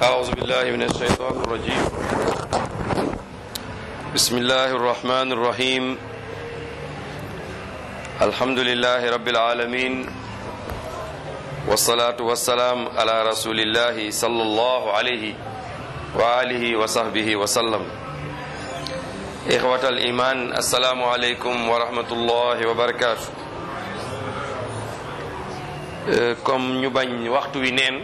أعوذ بالله من الشيطان الرجيم بسم الله الرحمن الرحيم الحمد لله رب العالمين والصلاة والسلام على رسول الله صلى الله عليه وآله وصحبه وسلم إخوة الإيمان السلام عليكم ورحمة الله وبركاته comme ñu bañ waxtu wi neen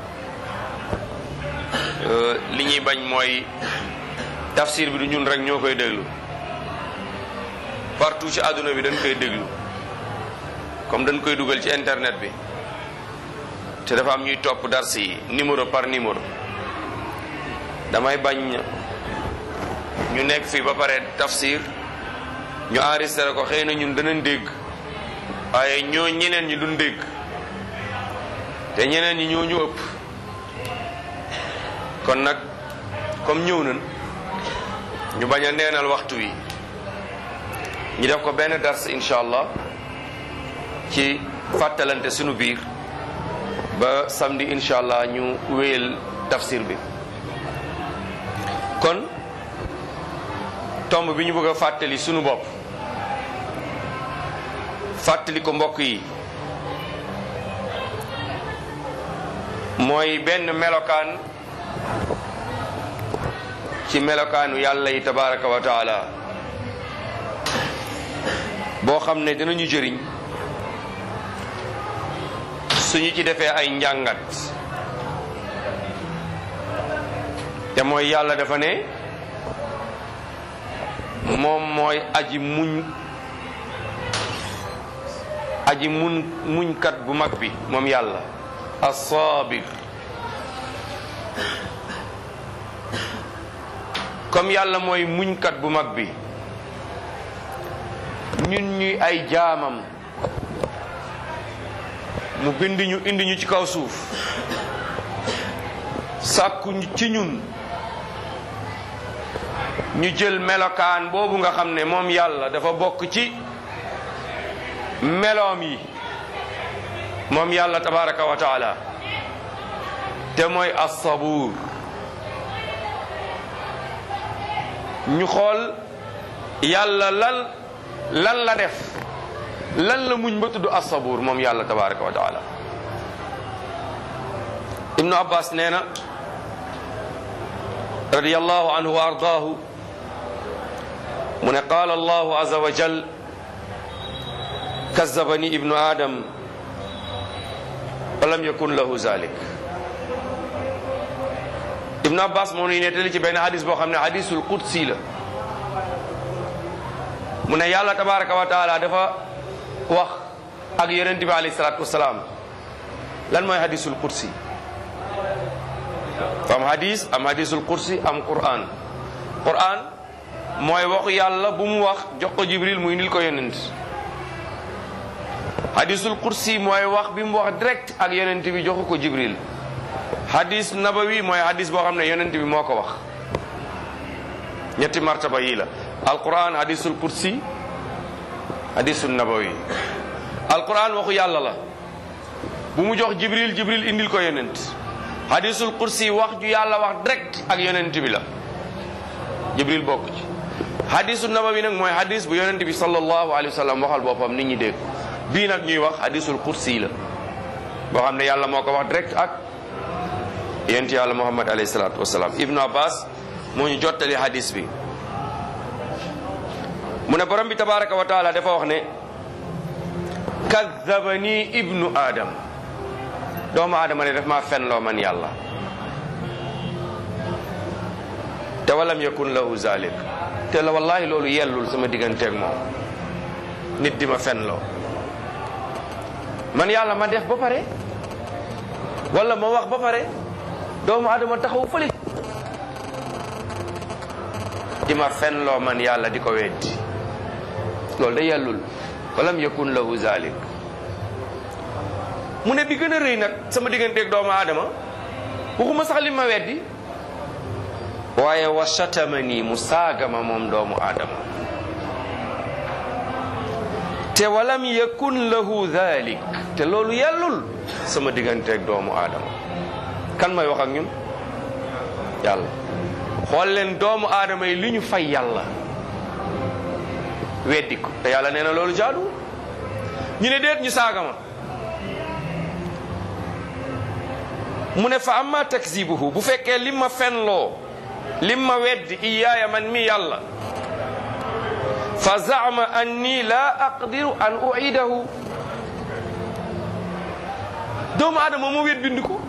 li ñuy bañ mooy tafsir bi du ñun rek ñoo koy déglu partout ci àdduna bi dañ koy déglu comme dañ koy dugal ci internet bi te dafa am ñuy topp dars yi numéro par numéro damay bañ ñu nekk fii ba pare tafsir ñu enregistré ko xëy na ñun danañ dégg waaye ñoo ñeneen ñi duñ dégg te ñeneen ñi ñoo ñu ëpp kon nag comme ñëw nañ ñu bañ a neenal waxtu wi ñu def ko benn dars incha allah ci fàttalante sunu biir ba samedi incha allah ñu wéyal tafsir bi kon tomb bi ñu bëgg a fàttali sunu bopp fàttali ko mbokk yi mooy benn melokaan ci melokaanu yàlla yi tabaraka wa taala boo xam ne dinañu jëriñ suñu ci defee ay njàngat te mooy yàlla dafa ne moom mooy aji muñ aji muñ muñkat bu mag bi moom yàlla as-sabir comme yàlla mooy muñkat bu mag bi ñun ñuy ay jaamam mu bind ñu indi ñu ci kaw suuf sàkku ci ñun ñu jël melokaan boobu nga xam ne moom yàlla dafa bokk ci meloom yi moom yàlla tabaraka wa taala te mooy as-sabuur ñu xool yàlla lan lan la def lan la muñ ba tudd as-sabuur moom yàlla tabaraka wa taala ibnu abbas nee na radiyallahu anhu wa ardaahu mu ne qaala allahu azza wa jal kazzabani ibnu adam walam yakun lahu zalik ibnu abbas moo nuy nettali ci benn hadis boo xam ne hadisul qudsi la mu ne yàlla tabaraka wa taala dafa wax ak yonent bi alayhi salatu wasalaam lan mooy hadisul qudsi am hadis am hadisul qudsi am quran quran mooy waxu yàlla bu mu wax jox ko jibril muy indil ko yonent hadisul qudsi mooy wax bi mu wax direct ak yonent bi joxu ko jibril hadis nabawi mooy hadis boo xam ne yonent bi moo ko wax ñetti martaba yii la alquran hadisul qudsi hadisul nabawi alquran waxu yàlla la bu mu jox jibril jibril indil ko yonent hadisul qudsi wax ju yàlla wax direct ak yonent bi la jibril bokk ci hadisul nabawi nag mooy hadis bu yonent bi sallallahu alayhi wa sallam waxal boppam nit ñi dégg bii nag ñuy wax hadisul qudsi la boo xam ne yàlla moo ko wax direct ak yent yàlla muhammad alayhi salatu wasalaam ibnu abbas moo ñu jottali hadis bi mu ne borom bi tabaraka wa taala dafa wax ne kadabani ibnu adam doomu aadama ne daf maa fenloo man yàlla te walam yakun lahu zalik te la wallahi loolu yellul sama digganteeg moom nit di ma fenloo man yàlla ma def ba pare wala ma wax ba pare doomu adama taxaw fële di ma fenloo man yàlla di ko weddi loolu da yellul walam yakun lahu zalik mu ne bi gën a rëy nag sama digganteeg doomu adama waxuma sax li ma weddi waaye wa shatamani mu saagama moom doomu adama te walam yakun lahu dhalik te loolu yellul sama digganteeg doomu aadama kan may wax ak ñun yàlla xool leen doomu aadama yi li ñu fay yàlla weddi ko te yàlla nee na loolu jaadu ñu ne déet ñu saaga ma mu ne fa amma takzibuhu bu fekkee lim ma fenloo lim ma weddi iyaaya man mi yàlla fa zaama anni la aqdiru an uidahu doomu aadama mu wet bind ko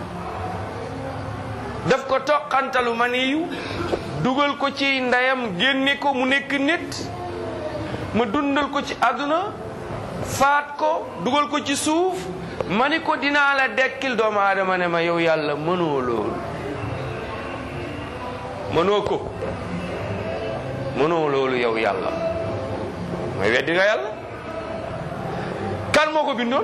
daf ko toqantalu maniyu dugal ko ci ndeyam génne ko mu nekk nit ma dundal ko ci àdduna faat ko dugal ko ci suuf ma ni ko dinaa la dekkil doomu aadama ne ma yow yàlla mënoo loolu mënoo ko mënoo loolu yow yàlla mooy weddi nga yàlla kan moo ko bindoon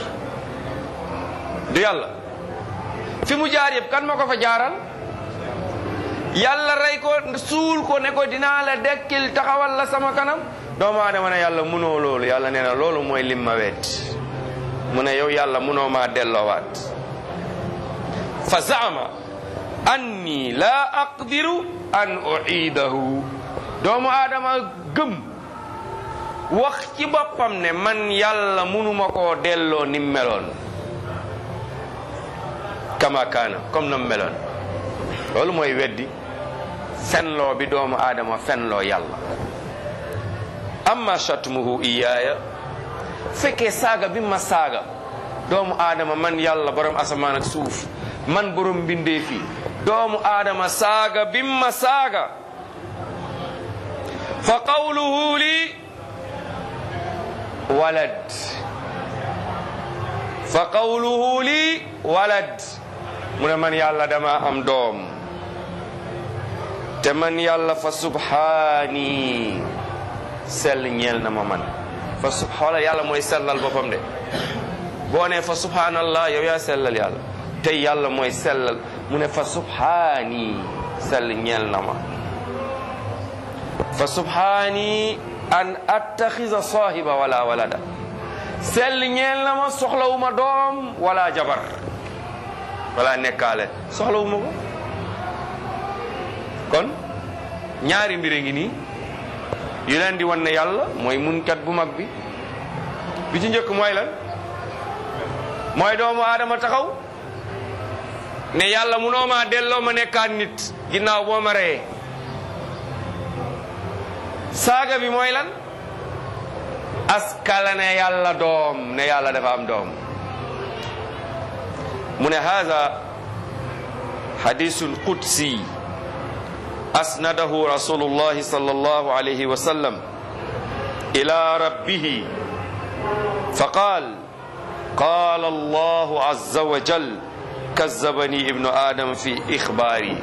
du yàlla fi mu jaar yëpp kan moo ko fa jaaral yàlla rey ko suul ko ne ko dinaa la dekkil taxawal la sama kanam doomu aadama ne yàlla mënoo loolu yàlla nee na loolu mooy lim ma wet mu ne yow yàlla mënoo maa delloowaat fa zaama anni la aqdiru an uidahu doomu aadama gëm wax ci boppam ne man yàlla mënuma koo delloo nim meloon kama kaana comme nam meloon loolu mooy weddi fenloo bi doomu aadama fenloo yàlla amma shatmuhu iyaaya fekkee saaga bi ma saaga doomu aadama man yàlla borom asamaan ak suuf man borom mbindee fi doomu aadama saaga bi ma saaga fa qawluhu li walad fa qawluhu li walad mu ne man yàlla dama am doom te man yàlla fa subhaani sell ñeel na ma man fa sub xoolal yàlla mooy sellal boppam de boo ne fa subhaanallah yow yaa sellal yàlla tey yàlla mooy sellal mu ne fa subhaani sell ñeel na ma fa subhaani an attaxisa saahiba wala walada sell ñeel na ma soxlawuma doom wala jabar wala nekkaale soxlawuma ko kon ñaari mbir a ngi nii yu leen di wan ne yàlla mooy munkat bu mag bi bi ci njëkk mooy lan mooy doomu aadama taxaw ne yàlla munoo maa delloo ma nekkaat nit ginnaaw boo ma reyee saaga bi mooy lan askala ne yàlla doom ne yàlla dafa am doom mu ne haza hadisun qudsi asnadahu rasulullahi sallallahu alayhi wa sallam ila rabbihi faqal قال الله عز وجل كذبني ابن آدم في إخباري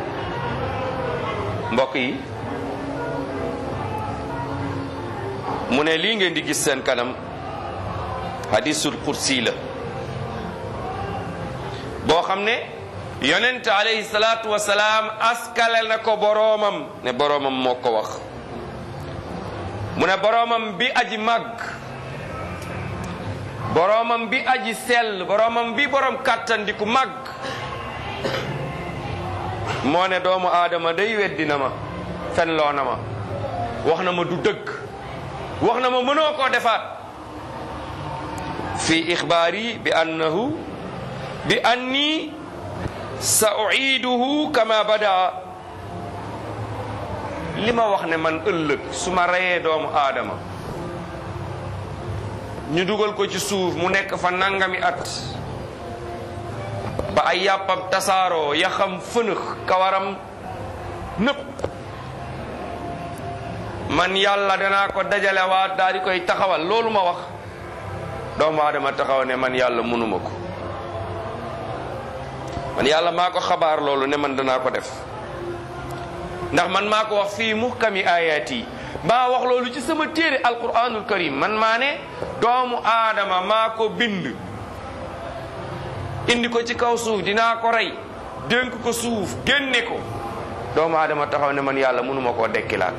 mbokk yi mu ne lii ngeen di gis seen kanam hadisul kursi la boo xam ne yonent alayhi salaatu wasalaam askale na ko boroomam ne boroomam moo ko wax mu ne boroomam bi aji màgg boroomam bi aji sell boroomam bi borom kàttan di ku màgg moo ne doomu aadama day weddi na ma fenloo na ma wax na ma du dëgg wax na ma mënoo koo defaat fi ixbaari bi annahu bi anni sa uiduhu kama bada li ma wax ne man ëllëg su ma reyee doomu aadama ñu dugal ko ci suuf mu nekk fa nangami at ba ay yàppam tasaaroo yaxam fënëx kawaram nëpp man yàlla danaa ko dajalewaat daal di koy taxawal loolu ma wax doomu aadama taxaw ne man yàlla mënuma ko man yàlla maa ko xabaar loolu ne man danaa ko def ndax man maa ko wax fii muhkami ayat yi maa wax loolu ci sama téere alquranul karim man maa ne doomu aadama maa ko bind indi ko ci kaw suuf dinaa ko rey dénk ko suuf génne ko doomu aadama taxaw ne man yàlla mënuma koo dekkilaat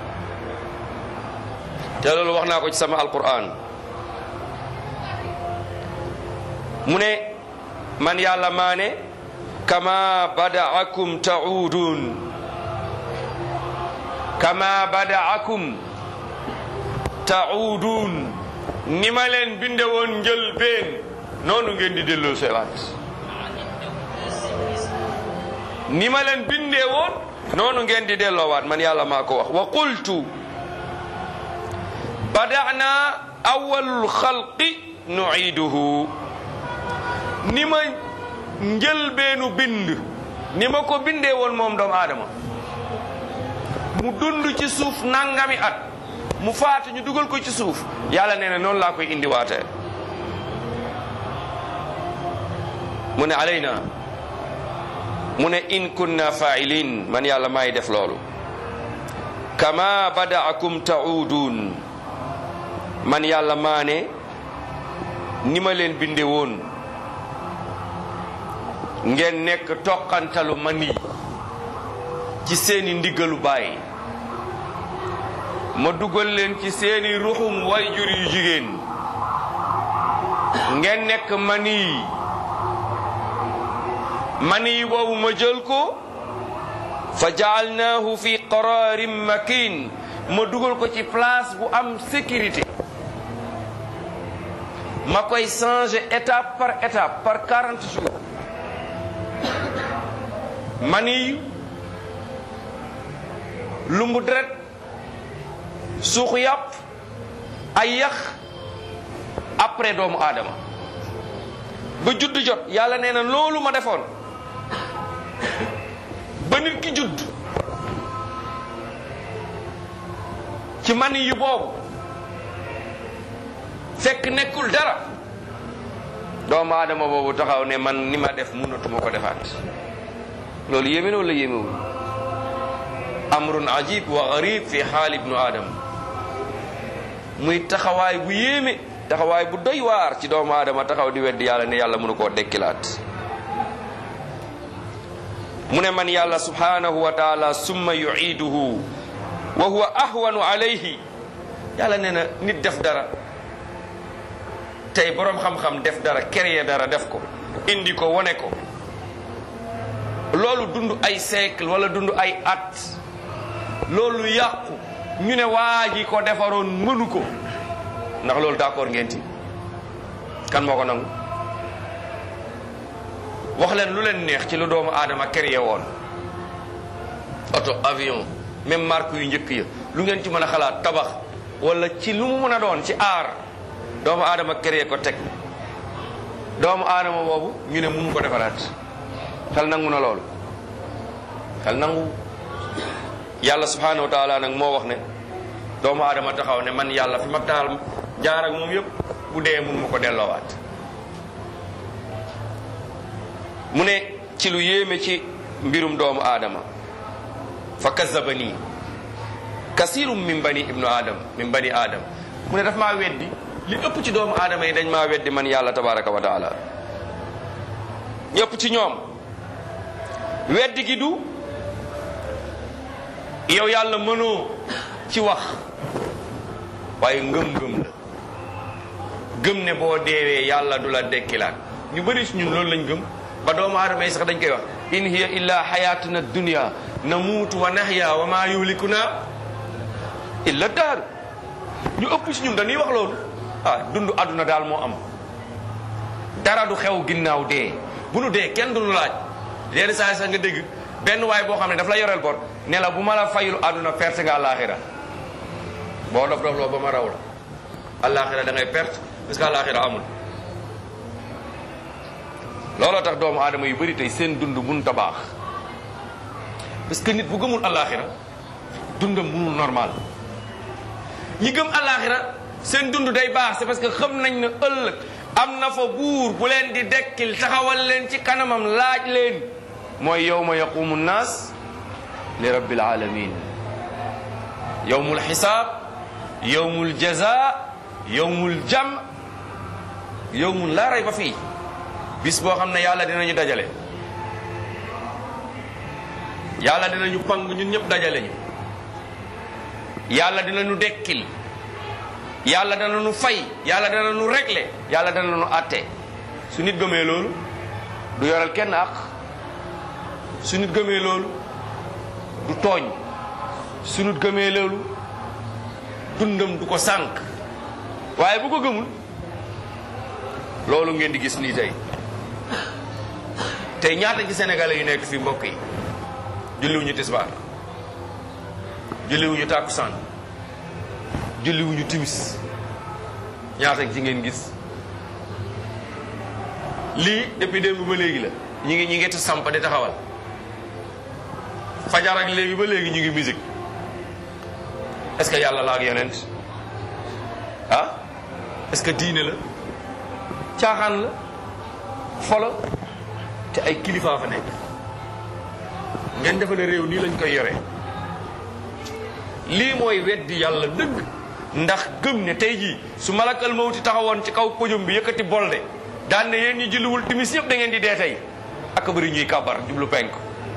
te loolu wax naa ko ci sama alquran mu ne man yàlla maa ne kama badaakum taudun kama badaakum taudun ni ma leen binde woon njël been noonu ngeen di delloo sewaat ni ma leen bindee woon noonu ngeen di delloowaat man yàlla maa ko wax wa qultu badana awalul xalqi nuiduhu ni ma njëlbeenu bind ni ma ko bindee woon moom doomu aadama mu dund ci suuf nangami at mu faatu ñu dugal ko ci suuf yàlla nee na noonu laa koy indiwaatee mu ne alayna mu ne in kunna fa'ilin man yàlla maay def loolu kama badaakum ta'udun man yàlla maa ne ni ma leen binde woon ngeen nekk toqantalu mani ci seeni ndiggalu baay ma dugal leen ci seeni ruxum wayjur yu jigéen ngeen nekk mani mani boobu ma jël ko fa jaalnaahu fi qararin makin ma dugal ko ci place bu am sécurité ma koy changer étape par étape par 40 jours mani lumbu deret suux yàpp ay yax après doomu aadama ba judd jot yàlla nee na loolu ma defoon ba nit ki judd ci mani yu boobu fekk nekkul dara doomu aadama boobu taxaw ne man ni ma def mënatuma ko defaat loolu yéeme na wala yéemewul amrun ajib wa garib fi xaal ibnu adam muy taxawaay bu yéeme taxawaay bu doy waar ci doomu aadama taxaw di weddi yàlla ne yàlla mënu koo dekkilaat mu ne man yàlla subhanahu wa taala summa yuiduhu wa huwa ahwanu alayhi yàlla nee na nit def dara tey boroom xam-xam def dara créer dara def ko indi ko wone ko loolu dund ay siècle wala dund ay at loolu yàqu ñu ne waa ji ko defaroon mënu ko ndax loolu d'accord ngeen ci kan moo ko nangu wax leen lu leen neex ci lu doomu aadama créé woon oto avion même marque yu njëkk ya lu ngeen ci mën a xalaat tabax wala ci lu mu mën a doon ci aar doomu aadama créé ko teg doomu aadama boobu ñu ne mënu ko defaraat xel nangu na loolu xel nangu yàlla subhanahu wa taala nag moo wax ne doomu aadama taxaw ne man yàlla fi ma taal jaar ak moom yëpp bu dee mun ma ko delloowaat mu ne ci lu yéeme ci mbirum doomu aadama fa kazabani kasirum min bani ibnu adam min bani adam mu ne daf maa weddi li ëpp ci doomu aadama yi dañ maa weddi man yàlla tabaraka wa taala ñëpp ci ñoom weddi gi du yow yàlla mënoo ci wax waaye ngëm-ngëm la gëm ne boo deewee yàlla du la dekkilaat ñu bëri si ñun loolu lañ gëm ba doomu aadama yi sax dañ koy wax in hiya illa xayatuna dunya namuutu wa nahya wa ma yuhlikuna illa daar ñu ëpp si ñun dañuy wax loolu ah dund àdduna daal moo am dara du xew ginnaaw dee bu nu dee kenn du nu laaj yenn saa sax nga dégg benn waay boo xam ne daf la yoreel bor ne la bu ma la fayul àdduna perte nga àllaaxira boo dof dof loo ba ma raw la àllaaxira da ngay perte parce que àllaaxira amul looloo tax doomu aadama yu bëri tey seen dund mënut a baax parce que nit bu gëmul àllaaxira dundam mënul normal ñi gëm àllaaxira seen dund day baax c'est parce que xam nañ ne ëllëg am na fa buur bu leen di dekkil taxawal leen ci kanamam laaj leen mooy yawma yaqumu nnaas li rabbil alamin yawmul xisaab yawmul jaza yawmul jam yawmul laa rayba fii bis boo xam ne yàlla dinañu dajale yàlla dinañu pang ñun ñëpp dajale ñu yàlla dinañu dekkil yàlla danañu fay yàlla danañu régler yàlla danañu àtte su nit gëmee loolu du yoral kenn ak su nit gëmee loolu du tooñ su nit gëmee loolu dundam du ko sànq waaye bu ko gëmul loolu ngeen di gis nii tey tey ñaata ci sénégalais yu nekk fi mbokk yi julliwuñu tisbaar julliwuñu tàkkusaan julliwuñu timis ñaata ci ngeen gis lii depuis démb ba léegi la ñi ngi ñi ngi ta samp di taxawal fajar ak léegi ba léegi ñu ngi musique est-ce que yàlla la ak yonent ah est-ce que diine la caaxaan la folo te ay kilifaa fa nekk ngeen defe ne réew nii lañ koy yore lii mooy weddi yàlla dëgg ndax gëm ne tey jii su malakal mawti taxawoon ci kaw podium bi yëkkati bolde daan ne yéen ñi julliwul timis yëpp da ngeen di dee tey ak bëri ñuy kàbbar jublu penk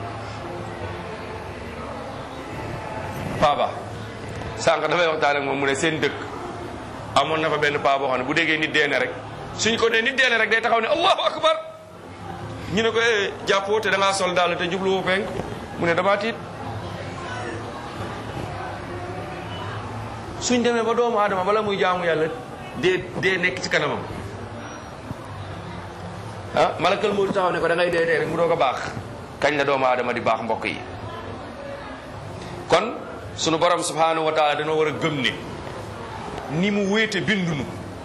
paaba sànq dafay waxtaan ak moom mu ne seen dëkk amoon na fa benn paa boo xam ne bu déggee nit deene rek suñ ko nee nit deene rek day taxaw ne allahu akbar ñu ne ko eh jàppoo te da ngaa sol daal te jubluwoo penk mu ne damaa tiit suñ demee ba doomu aadama bala muy jaamu yàlla dee dee nekk ci kanamam ah malakal moo taxaw ne ko da ngay dee dee rek mu doog a baax kañ la doomu aadama di baax mbokk yi kon sunu borom subhanahu wa taala dañoo war a gëm ne ni mu wéete bindunu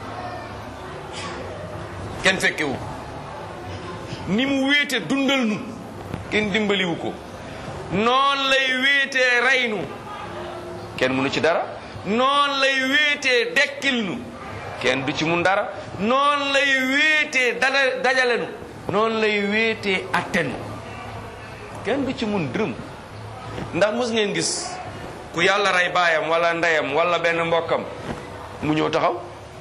kenn fekkewu ni mu wéete dundal nu kenn dimbaliwu ko noon lay wéetee reynu kenn mënu ci dara noon lay wéetee dekkil nu kenn du ci mun dara noon lay wéetee dada dajale nu noonu lay wéetee attenu kenn du ci mun dërëm ndax mos ngeen gis ku yàlla rey baayam wala ndeyam wala benn mbokkam mu ñëw taxaw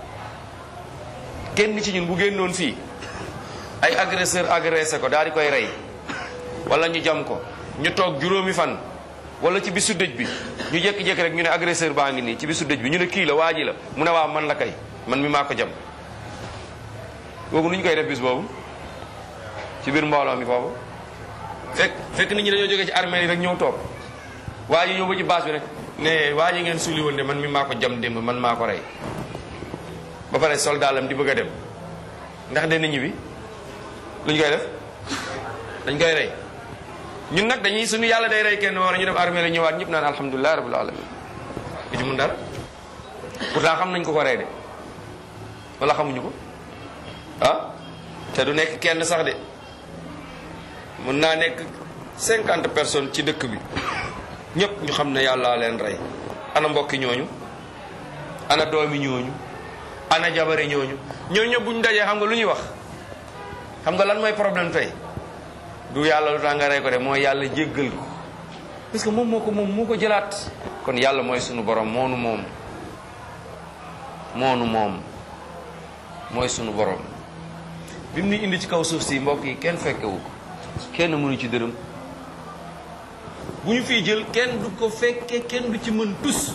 kenn ci ñun bu génnoon fii ay agresseur agressé ko daal di koy rey wala ñu jam ko ñu toog juróomi fan wala ci bisu dëj bi ñu jékki-jékki rek ñu ne agresseur baa ngi nii ci bisu dëj bi ñu ne kii la waa ji la mu ne waa man la kay man mi maa ko jam boobu nu ñu koy def bis boobu ci biir mbooloo mi foofu fekk fekk nit ñi dañoo jógee ci armée yi rek ñëw toog waa ji ñëw ba ci baas bi rek ne waa ji ngeen suuli woon de man mi maa ko jam démb man maa ko rey ba pare soldaalam di bëgg a dem ndax dana ñibbi lu ñu koy def dañ koy rey ñun nag dañuy suñu yàlla day rey kenn war ñu dem armée la ñëwaat ñëpp naan alhamdulilah rabbil alamin du ci mun dara pourtant xam nañ ko ko rey de wala xamuñu ko ah te du nekk kenn sax de mën naa nekk cinquante personnes ci dëkk bi ñëpp ñu xam ne yàlla leen rey ana mbokki ñooñu ana doomi ñooñu ana jabari ñooñu ñooñu ñëpp bu ñu dajee xam nga lu ñuy wax xam nga lan mooy problème tey du yàlla lu tax nga rey ko de mooy yàlla jéggal ko parce que moom moo ko moom moo ko jëlaat kon yàlla mooy sunu borom moonu moom moonu moom mooy sunu borom bi mu ni indi ci kaw suuf si mbokk yi kenn fekkewu ko kenn mënu ci dërëm bu ñu fiy jël kenn du ko fekke kenn du ci mën tus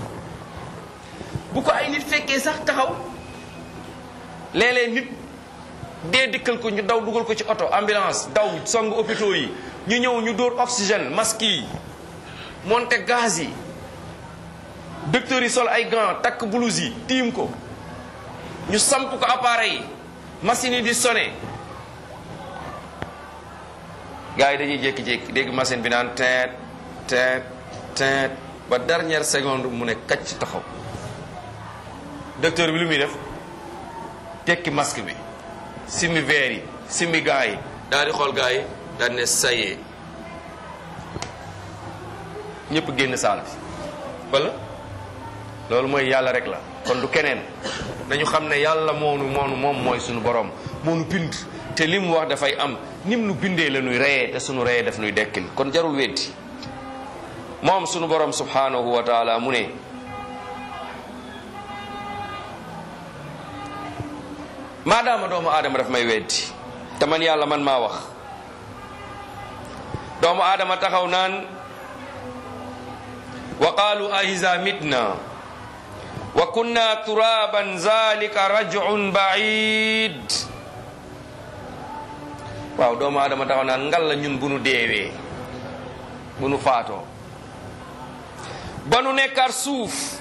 bu ko ay nit fekkee sax taxaw léeg-léeg nit dee dikkal ko ñu daw dugal ko ci oto ambulance daw song hôpitaux yi ñu ñëw ñu dóor oxygène masque yi monte gaz yi docteurs yi sol ay gants takk blouse yi tiim ko ñu samp ko appareil yi machine yi di sonné gars yi dañuy jékki-jékki dégg machine bi naan teet teet teet ba dernière seconde mu ne kacc taxaw docteur bi lu muy def tekki masque bi simi verre yi simi gars yi daal di xool gars yi daal ne sayee ñëpp génn saal bi wala loolu mooy yàlla rek la kon du keneen nañu xam ne yàlla moonu moonu moom mooy suñu borom moonu bind te li mu wax dafay am nim nu bindee la nuy reyee te suñu reyee daf nuy dekkil kon jarul weddi moom suñu borom subhanahu wa taala mu ne maadaama doomu aadama daf may weddi te man yàlla man maa wax doomu aadama taxaw naan wa qaalu aiza mitna wa kunna turaban zalika rajun baid waaw doomu aadama taxaw naan ngal la ñun bu nu deewee bu nu faatoo ba nu nekkaat suuf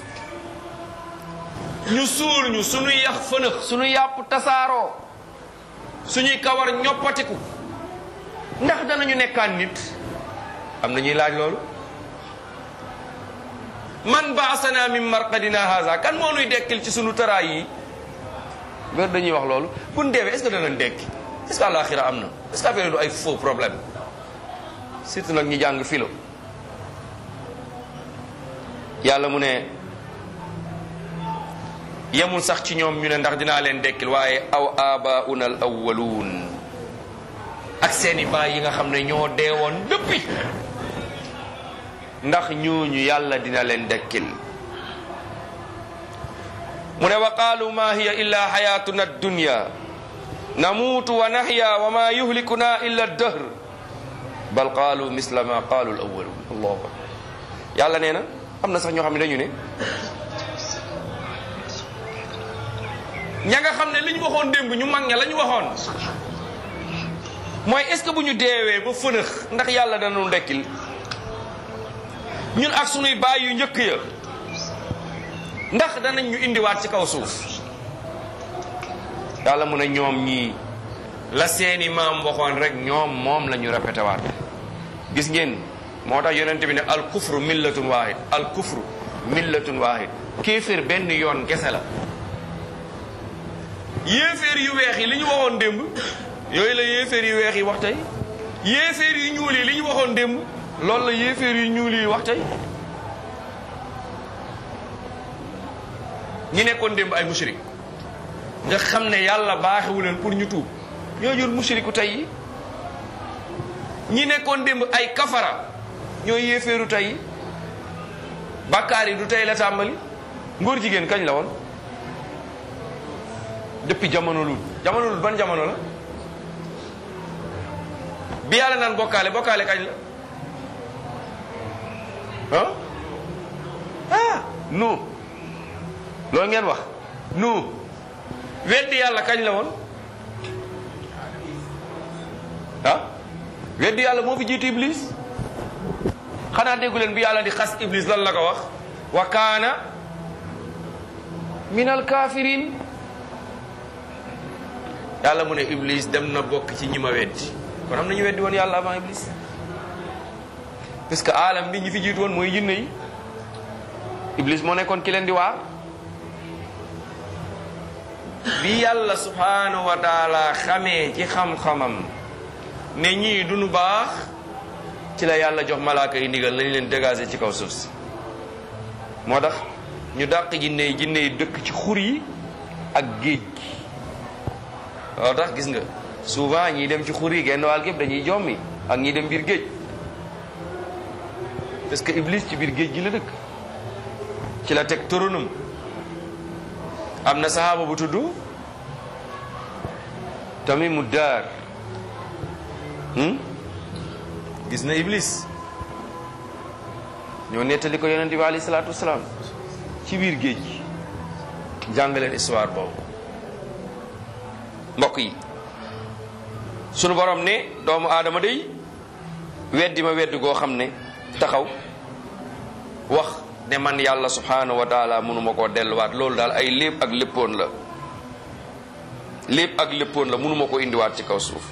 ñu suul ñu suñuy yax fënëx suñuy yàpp tasaaroo suñuy kawar ñoppatiku ndax danañu nekkaat nit am na ñuy laaj loolu man baasana min marqadina haza kan moo nuy dekkil ci sunu tëraay yi wér dañuy wax loolu bu ñu deewee est-ce que danañ dekki est-ce que àlaxira am na est-ce que affaire du ay faux problème surtout nag ñi jàng philo yàlla mu ne yemul sax ci ñoom ñu ne ndax dinaa leen dekkil waaye aw abauna al awwaluun ak seeni baay yi nga xam ne ñoo deewoon depuis ndax ñooñu yàlla dina leen dekkil mu ne wa qaalu ma hiya illa xayatuna addunya namuutu wa naxya wa ma yuhlikuna illa dahr bal qaalu misla ma qaalu al awwalun allahu akbar yàlla nee na am na sax ñoo xam ne dañu ne ña nga xam ne li ñu waxoon démb ñu mag ña la ñu waxoon mooy est-ce que bu ñu deewee ba fënëx ndax yàlla dana nu dekkil ñun ak sunuy baay yu njëkk ya ndax danañ ñu indiwaat ci kaw suuf yàlla mu ne ñoom ñii la seeni maam waxoon rek ñoom moom la ñu répété waat gis ngeen moo tax yonent bi ne al kufru millatun waahid al kufru millatun waahid kéeféer benn yoon gese la yéeféer yu weex yi li ñu waxoon démb yooyu la yéeféer yu weex yi wax tey yéeféer yu ñuul yi li ñu waxoon démb loolu la yéeféer yu ñuul yi wax tey ñi nekkoon démb ay mushrik nga xam ne yàlla baaxewu leen pour ñu tuub ñoo jur mushriku tey yi ñi nekkoon démb ay kafara ñooy yéeféeru tey yi bàkkaar yi du tey la tàmbali ngóor jigéen kañ la woon depuis jamono lul jamono lul ban jamono la bi yàlla naan bokkaale bokkaale kañ la ah ah nu loolu ngeen wax nu weddi yàlla kañ la woon ah weddi yàlla moo fi jiitu iblis xanaa déggu leen bi yàlla di xas iblis lan la ko wax wa kaana min al kafirin yàlla mu ne iblis dem na bokk ci ñi ma weddi kon am na ñu weddi woon yàlla avant iblis parce que alam bi ñi fi jiitu woon mooy jinne yi iblis moo nekkoon ki leen di waar bi yàlla subhanahu wa taala xamee ci xam-xamam ne ñii duñu baax ci la yàlla jox malaaka yi ndigal nañ leen dégager ci kaw suuf si moo tax ñu dàq jinne yi jinne yi dëkk ci xur yi ak géej gi moo tax gis nga souvent ñiy dem ci xur yi genn wàll gépp dañuy jommi ak ñiy dem biir géej parce que iblis ci biir géej gi la dëkk ci la teg toronam am na sahaaba bu tudd tamimu daar gis na iblis ñoo nettali ko yonente bi alayhi salaatu wasalaam ci biir géej gi jàngaleen histoire boobu mbokk yi sunu borom ne doomu aadama day weddi ma weddi goo xam ne taxaw wax ne man yàlla subhanahu wa taala mënuma koo delluwaat loolu daal ay lépp ak léppoon la lépp ak léppoon la mënuma ko indiwaat ci kaw suuf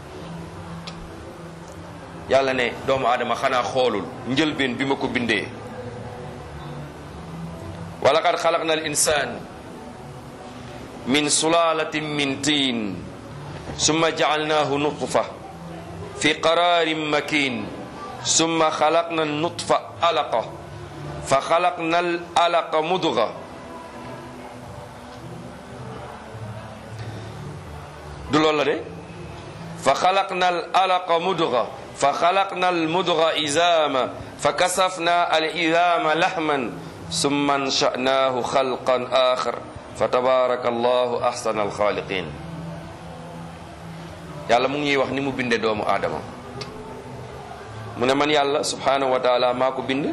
yàlla ne doomu aadama xanaa xoolul njëlbeen bi ma ko bindee wa laqad xalaqna al insan min sulalatin min tiin summa jacalnaahu nutfa fi qararin makin summa xalaqna nutfa alaqa fa xalaqna al alaqa mudga du loolu la de fa xalaqna al alaqa mudga fa xalaqna al mudga izama fa kasafna al izama lahman summa ansha'naahu xalqan axar fa tabaraka allahu ahsana alxaaliqin yàlla mu ngi ñuy wax ni mu binde doomu aadama mu ne man yàlla subhanahu wa taala maa ko bind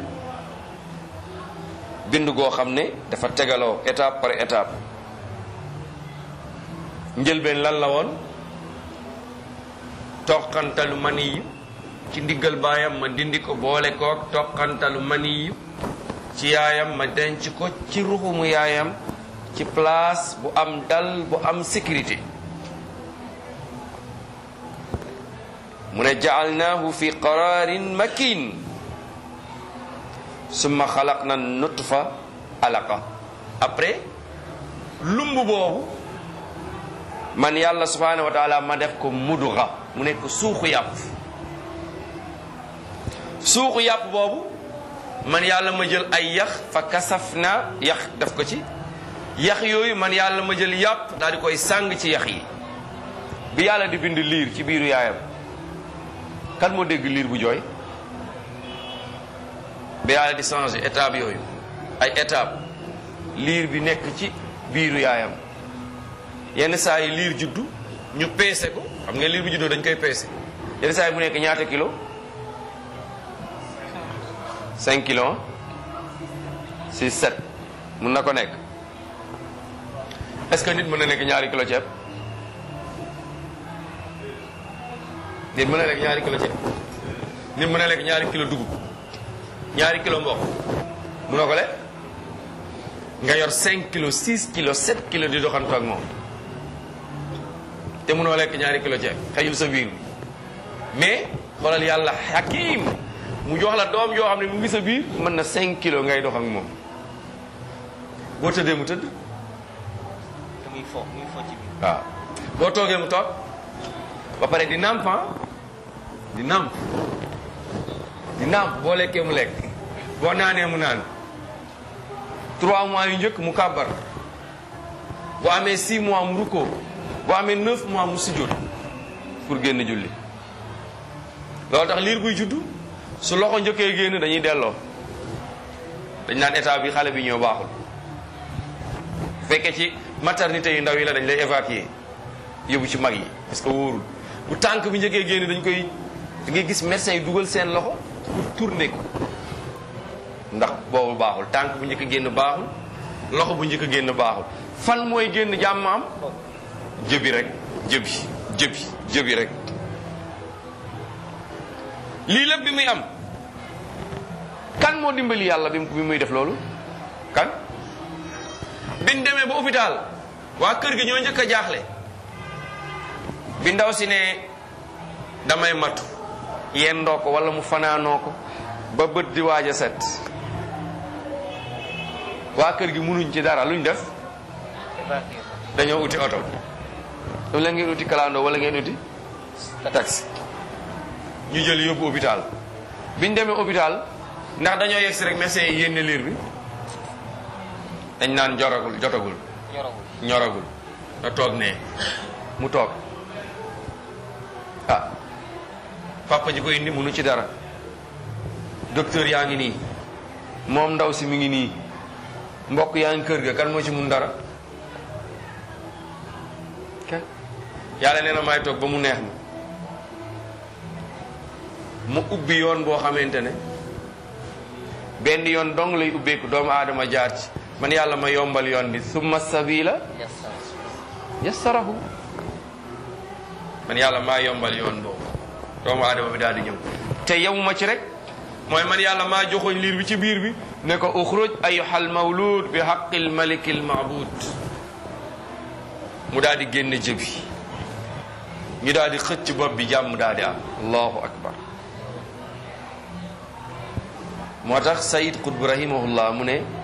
bind goo xam ne dafa tegaloo étape par étape njëlbeen lan la woon toqantalu mani yi ci ndiggal baayam ma dindi ko boole koog toqantalu maniyu ci yaayam ma denc ko ci ruxumu yaayam ci place bu am dal bu am sécurité mu ne jaalnaahu fi qararin makin summa xalaqna nutfa alaqa après lumb boobu man yàlla subhanahu wa taala ma def ko mudga mu nekk suuxu yàpp suuxu yàpp boobu man yàlla ma jël ay yax fa kasaf na yax def ko ci yax yooyu man yàlla ma jël yàpp daal di koy sàng ci yax yi bi yàlla di bind liir ci biiru yaayam kan moo dégg liir bu jooy bi yàlla di changer étape yooyu ay étape liir bi nekk ci biiru yaayam yenn saa yi liir juddu ñu peese ko xam nga liir bu juddoo dañ koy peese yenn saa yi bu nekk ñaata kilo 5 kilos 6 7 mun na ko nekk est-ce que nit mën na nekk ñaari kilo ceeb nit mën na lekk ñaari kilo ceeb nit mën na lekk ñaari kilo dugub ñaari kilo mboq munoo ko lekk nga yor 5 kilos 6 kilos 7 kilos di doxantu ak moom te munoo lekk ñaari kilo ceeb xëyul sa biir mais xoolal yàlla hakim mu jox la doom yoo xam ne mu ngi sa biir mën na 5 kilos ngay dox ak moom boo tëddee mu tëdd te muy fo muy fo ci biir. waaw boo toogee mu toog ba pare di nàmp ah di nàmp di nàmp boo lekkee mu lekk boo naanee mu naan trois mois yu njëkk mu kàbbar boo amee six mois mu rukkoo boo amee neuf mois mu sujjóot pour génn julli loolu tax liir buy juddu su loxo njëkkee génn dañuy delloo dañ naan état bi xale bi ñoo baaxul bu fekkee ci maternité yu ndaw yi la dañ lay évacuer yóbbu ci mag yi parce que wóorul bu tànk bi njëkkee génn dañ koy da ngay gis médecin yi dugal seen loxo pour tourner ko ndax boobu baaxul tànk bu njëkk génn baaxul loxo bu njëkk génn baaxul fan mooy génn jàmm am jëbi rek jëbi jëbi jëbi rek lii lépp bi muy am kan moo dimbali yàlla bi bi muy def loolu kan biñ demee ba hôpital waa kër gi ñoo njëkk a jaaxle bi ndaw si ne damay matu yendoo ko wala mu fanaanoo ko ba bët di waaj a set waa kër gi munuñ ci dara luñ def évacué ko. dañoo uti oto wala ngeen uti kalandoo wala ngeen uti taxi ñu jël yóbbu hôpital biñ demee hôpital ndax dañoo yegg si rek médecin yi yénne liir bi dañ naan joragul jotagul ñoragul. ñoragul na toog ne mu toog ah papa ji ko indi munu ci dara docteur yaa ngi nii moom ndaw si mi ngi nii mbokk yaa ngi kër ga kan moo ci mun dara ok yàlla nee na may toog ba mu neex ma mu ubbi yoon boo xamante ne benn yoon dong lay ubbeeku doomu aadama jaar ci man yàlla ma yombal yoon bi summa sabila yassa. yassarahu man yàlla maa yombal yoon boobu doomu aadama bi daal di ñëw te yemuma ci rek mooy man yàlla maa joxoñ liir bi ci biir bi ne ko uxruj ayuhal mawlud bi haqqil malikil maabud mu daal di génn jëbi ñu daal di xëcc bopp bi jàmm daal di am allahu akbar moo tax sayid qutb rahimahullah mu ne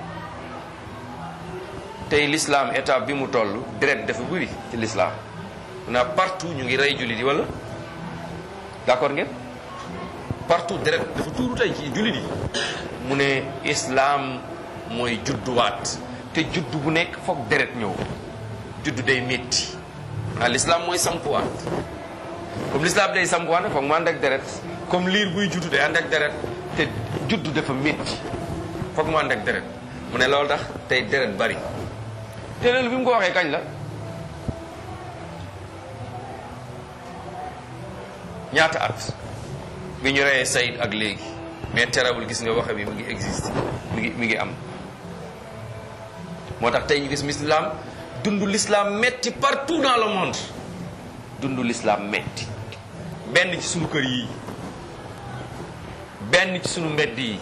tey l'islam étape bi mu toll deret dafa bëri ci l'islam na partout ñu ngi rey jullit yi wala d'accord ngeen partout deret dafa tuuru tey ci jullit yi mu ne islam mooy judduwaat te juddu bu nekk foog deret ñëw juddu day métti ah l'islam mooy sampuwaat comme l'islam day sampuwaat nag foog mu ànd ak deret comme liir buy juddu day ànd ak deret te juddu dafa métti foog mu ànd ak deret mu ne loolu tax tey deret bari te loolu bi mu ko waxee kañ la ñaata at bi ñu reyee Saïd ak léegi mais terewul gis nga waxe bi mu ngi existe mi ngi mi ngi am moo tax tey ñu gis l'islam dundu l'islam metti partout dans le monde dundu l'islam metti benn ci suñu kër yii benn ci sunu mbedd yi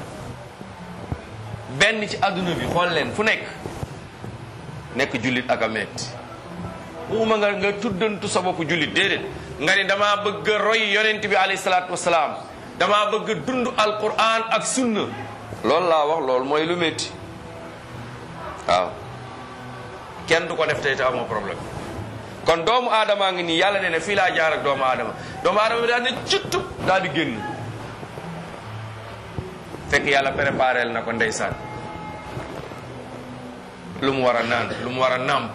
benn ci àdduna bi xool leen fu nekk nekk jullit ak a metti waxuma nga nga tuddantu sa bopp jullit déedéet nga ni damaa bëgg a roy yonent bi alayhi salaatu wasalaam damaa bëgg a dund alquran ak sunna loolu laa wax loolu mooy lu métti waaw kenn du ko def tey te amoo problème kon doomu aadamaa ngi nii yàlla nee na fii laa jaar ak doomu aadama doomu aadama bi daal ne cuttu daal di génn fekk yàlla préparé na ko ndeysaan lu mu war a naan lu mu war a nàmp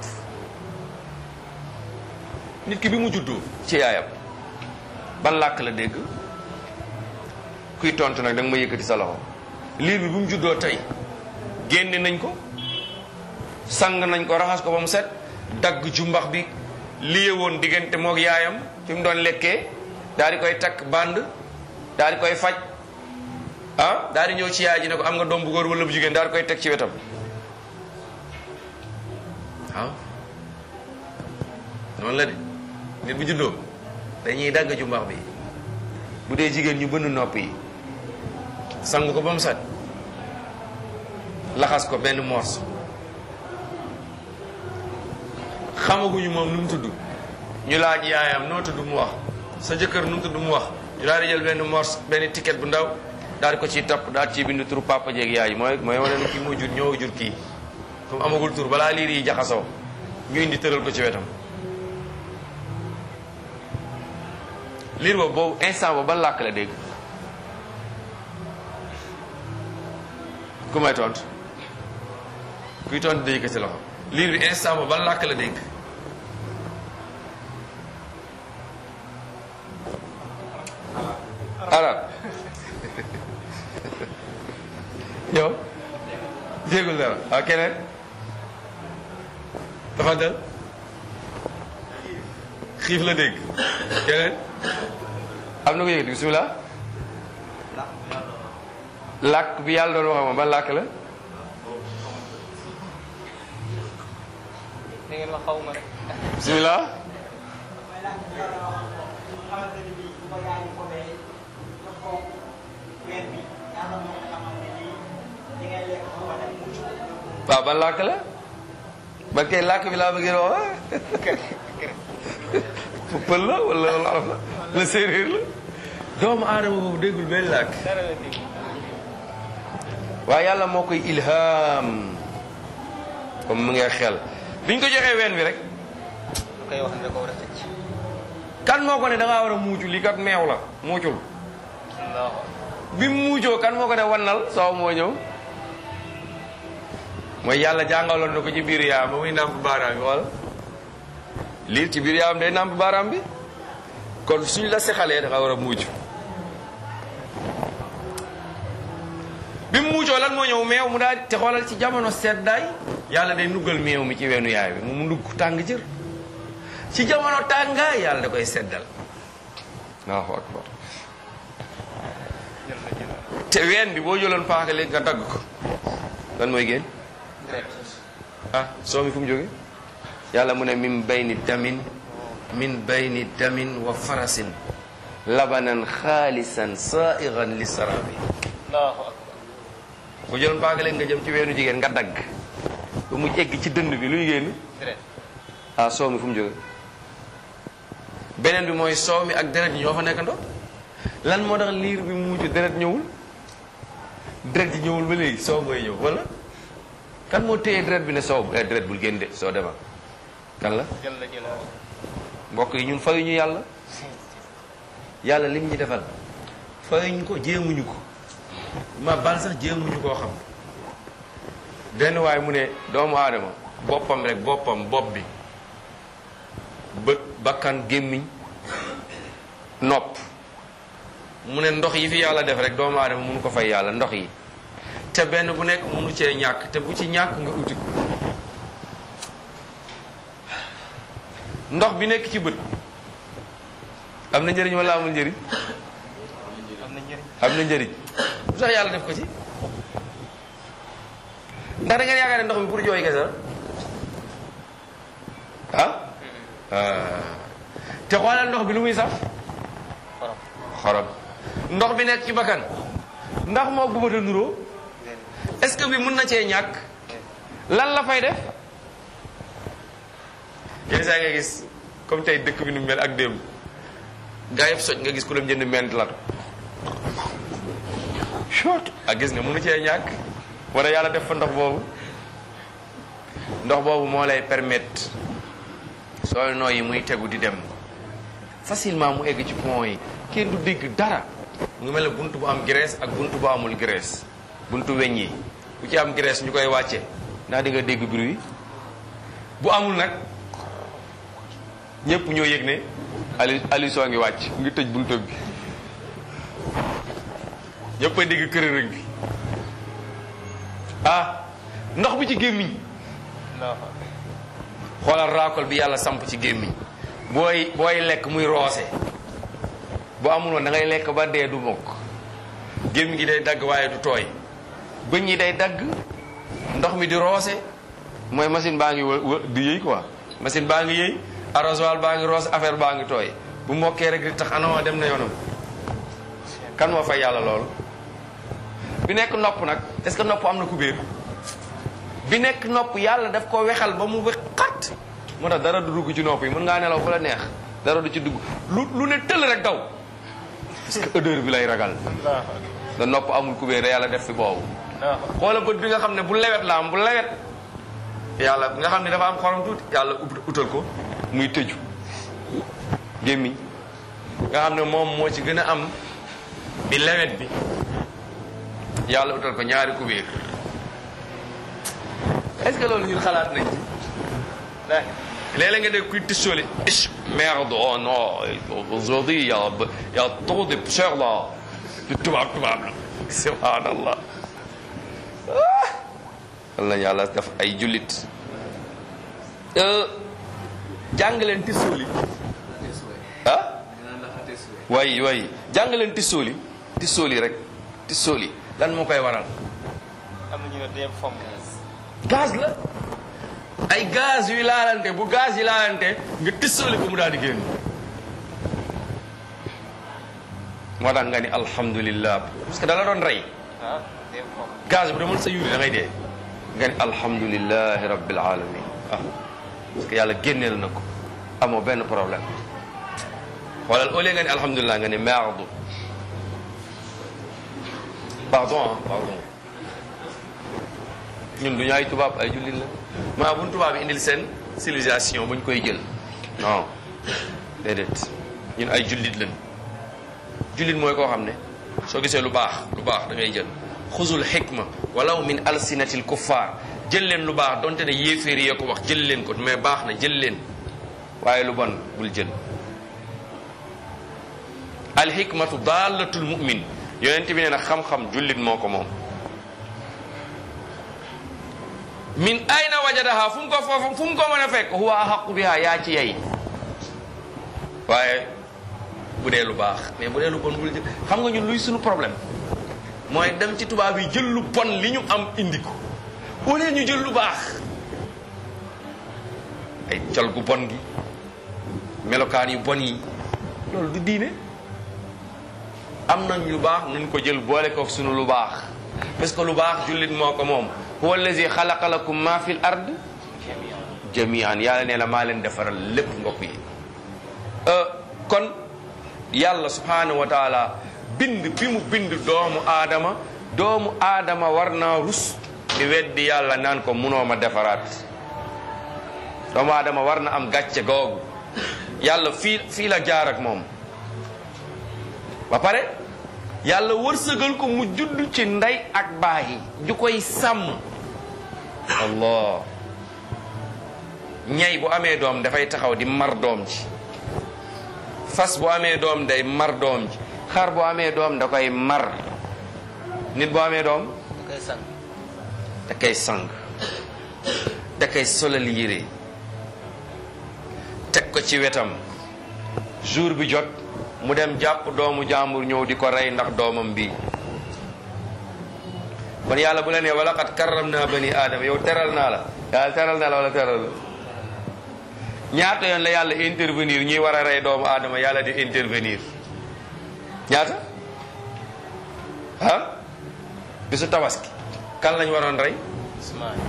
nit ki bi mu juddoo ci yaayam ban làkk la dégg kuy tontu nag da nga ma yëkkati sa loxo liir bi bi mu juddoo tey génne nañ ko sang nañ ko raxas ko ba mu set dagg jumbax bi liye woon diggante moog yaayam fi mu doon lekkee daal di koy takk band daal di koy faj ah daal di ñëw ci yaay ji ne ko am nga doom bu góor wala bu jigéen daal di koy teg ci wetam waaw noonu la de nit bu juddoo dañuy dagg jumbax bi bu dee jigéen ñu bënn nopp yi sang ko ba mu set laxas ko benn morceau xamaguñu moom nu mu tudd ñu laaj yaayam noo tudd mu wax sa jëkkër nu mu tudd mu wax ñu daal di jël benn morceau benn ticket bu ndaw daal di ko ciy topp daal ciy bind turu papa jeeg yaay mooy mooy wane ne kii moo jur ñoo jur kii comme amagul tur balaa liir yi jaxasoo ñu indi tëral ko ci wetam liir boobu boobu instant boobu ban làkk la dégg ku may tontu kuy tontu day yëkkati loxo liir bi instant boobu ban làkk la dégg arab yow déggul dara waaw keneen dafa dal xiif la dégg keneen am na ko yëkkati bismillah làkk bi yàlla doon wax moom ban làkk la da ngeen ma xaw ma rek. bismillah waaw ban làkk la ba kay làkk bi laa bëgg a wax pël la wala wala olof la la séeréer la doomu aadama boobu déggul benn làkk dara la dégg. waaye yàlla moo koy ilham comme mu ngi xel biñ ko joxee ween bi rek lu koy wax ne da ko war a tëj. kan moo ko ne da ngaa war a muucu lii kat meew la muucul allahu bi mu muucoo kan moo ko ne wannal soow moo ñëw mooy yàlla jàngaloon na ko ci biir yaam ba muy nàmp baaraam bi wala liir ci biir yaam day nàmp baaraam bi kon suñ la sexalee da nga war a muucu bi mu muucoo lan moo ñëw meew mu daal te xoolal ci jamono seddaay yàlla day nuggal meew mi ci weenu yaay bi mu mu nugg tàng jër ci jamono tàngaay yàlla da koy seddal allahu akbar jël na jël te ween bi boo jëloon paaka léegi nga dagg ko lan mooy génn direct. ah soo mi fu mu jóge yàlla mu ne min bayni damin min bayni damin wa farasin labanan xaalisan sairan li sarabi allahu akbar. boo jëloon paaka léegi nga jëm ci weenu jigéen nga dagg ba mu egg ci dënd bi luy génn direct. ah soow mi fu mu jóge beneen bi mooy soow mi ak deret yi ñoo fa nekkandoo lan moo tax liir bi mu mujj deret ñëwul deret ji ñëwul ba léegi soow mooy ñëw wala kan moo téye deret bi ne soow eh deret bul génn de soo demal kan la jël na jël mbokk yi ñun fayuñu yàlla yàlla lim ñu defal fayuñu ko jéemuñu ko ma bal sax jéemuñu koo xam benn waay mu ne doomu aadama boppam rek boppam bopp bi bët bakkan gémmiñ nopp mu ne ndox yi fi yàlla def rek doomu aadama mënu ko fay yàlla ndox yi te benn bu nekk mënu cee ñàkk te bu ci ñàkk nga uti ko ndox bi nekk ci bët am na njëriñ wala amul njëriñ am na njëriñ. am na njëriñ lu tax yàlla def ko ci ndax da ngeen yaakaar ne ndox mi pour jooy kese la ah ah. te xoolal ndox bi lu muy saf xorom. xorom ndox bi nekk ci bakkan ndax moo bu ma ta nuroo est-ce que bi mun na cee ñàkk lan la fay def yenn saa nga gis comme tey dëkk bi nu mel ak démb gaa yëpp soj nga gis ku dem jënd ment latu short ak gis nga munu cee ñàkk wala yàlla def fa ndox boobu ndox boobu moo lay permettre sooy nooyi muy tegu di dem facilement mu egg ci pont yi kenn du dégg dara mu ngi mel ne buntu bu am graisse ak buntu bu amul graisse buntu weñ yi bu ci am graisse ñu koy wàcce ndax di nga dégg bruit bu amul nag ñëpp ñoo yëg ne ali ali soo ngi wàcc mu ngi tëj buntu bi ñëpp a dégg kërërëg bi ah ndox bi ci gémmiñ allahu akbar xoolal raakol bi yàlla samp ci gémmiñ booy booy lekk muy roose bu amul woon da ngay lekk ba dee du mokk gémmiñ gi day dagg waaye du tooy bëñ yi day dagg ndox mi di roose mooy machine baa ngi wë- wë- di yëy quoi machine baa ngi yëy arrosoir baa ngi roose affaire baa ngi tooy bu mokkee rek di tax anama dem na yoonam kan moo fay yàlla loolu bi nekk nopp nag est-ce que nopp am na kubéer bi nekk nopp yàlla daf ko wexal ba mu wexat moo tax dara du dugg ci nopp yi mën ngaa nelaw fu la neex dara du ci dugg lu lu ne tëll rek daw parce que odeur bi lay ragal allahu akbar da nopp amul kubéer yàlla def fi boobu allahu akbar xoola bët bi nga xam ne bu lewet la am bu lewet yàlla nga xam ne dafa am xorom tuuti yàlla ut- utal ko muy tëju gémmiñ nga xam ne moom moo ci gën a am bi lewet bi yàlla utal ko ñaari kubéer est-ce que loolu ñun xalaat nañ ci Laahi. léeg-léeg nga dégg kuy tissooli ich merde oh non aujourd'hui y a y a trop de poussière là di tubaab tubaab la subhanallah wal nañu yàlla def ay jullit jàng leen tissooli ah way way jàng leen tissooli tissooli rek tissooli lan moo koy waral am na ñu ne dem fomm gaz la ay gaz yuy laalante bu gaz yi laalante nga tissooli ko mu daal di génn moo tax nga ni alhamdulillah parce que da la doon rey ah dem fomm gaz bu demoon sa yuri da ngay dee nga ni alhamdulillahi rabbil alamin ah parce que yàlla génneel na ko amoo benn problème xoolal au lieu nga ni alhamdulilah nga ni merde pardon ah pardon ñun du ñu ay tubaab ay jullit la maa buñ tubaab yi indil seen civilisation buñ koy jël non déedéet ñun ay jullit lañ jullit mooy koo xam ne soo gisee lu baax lu baax da ngay jël xuzul xikma walaw min alsinatil kuffar jël leen lu baax donte ne yéeféer yee ko wax jël leen ko mais baax na jël leen waaye lu bon bul jël alxikmatu daalatul mumin yonent bi nee na xam-xam jullit moo ko moom min ayna wajadaha fu mu ko foofu fu mu ko mën a fekk huwa ahaqu biha yaa ci yey waaye bu dee lu baax mais bu dee lu bon bul jël xam nga ñun luy suñu problème mooy dem ci tubaab yi jël lu bon li ñu am indi ko au lieu ñu jël lu baax ay col gu bon gi melokaan yu bon yi loolu du diine am nañ lu baax nañ ko jël boole ko sunu lu baax parce que lu baax jullit moo ko moom huwa allazi xalaqa lakum ma fil ard jamian yàlla nee na maa leen defaral lépp mbokk yi kon yàlla subhanahu wa taala bind bi mu bind doomu aadama doomu aadama war naa rus di weddi yàlla naan ko munoo ma defaraat doomu aadama war na am gàcce googu yàlla fii fii la jaar ak moom ba pare yàlla wërsëgal ko mu judd ci ndey ak baay ju koy sàmm allah ñay bu amee doom dafay taxaw di mar doom ji fas bu amee doom day mar doom ji xar bu amee doom da koy mar nit bu amee doom da koy sang da koy sang da koy solal yére teg ko ci wetam jour bi jot mu dem jàpp doomu jàmbur ñëw di ko rey ndax doomam bi kon yàlla bu la nee wala xat karram naa bani aadama yow teral naa la yàlla teral naa la wala teral la ñaata yoon la yàlla intervenir ñuy war a rey doomu aadama yàlla di intervenir ñaata ah bisu tabaski kan lañ waroon rey Ismaïl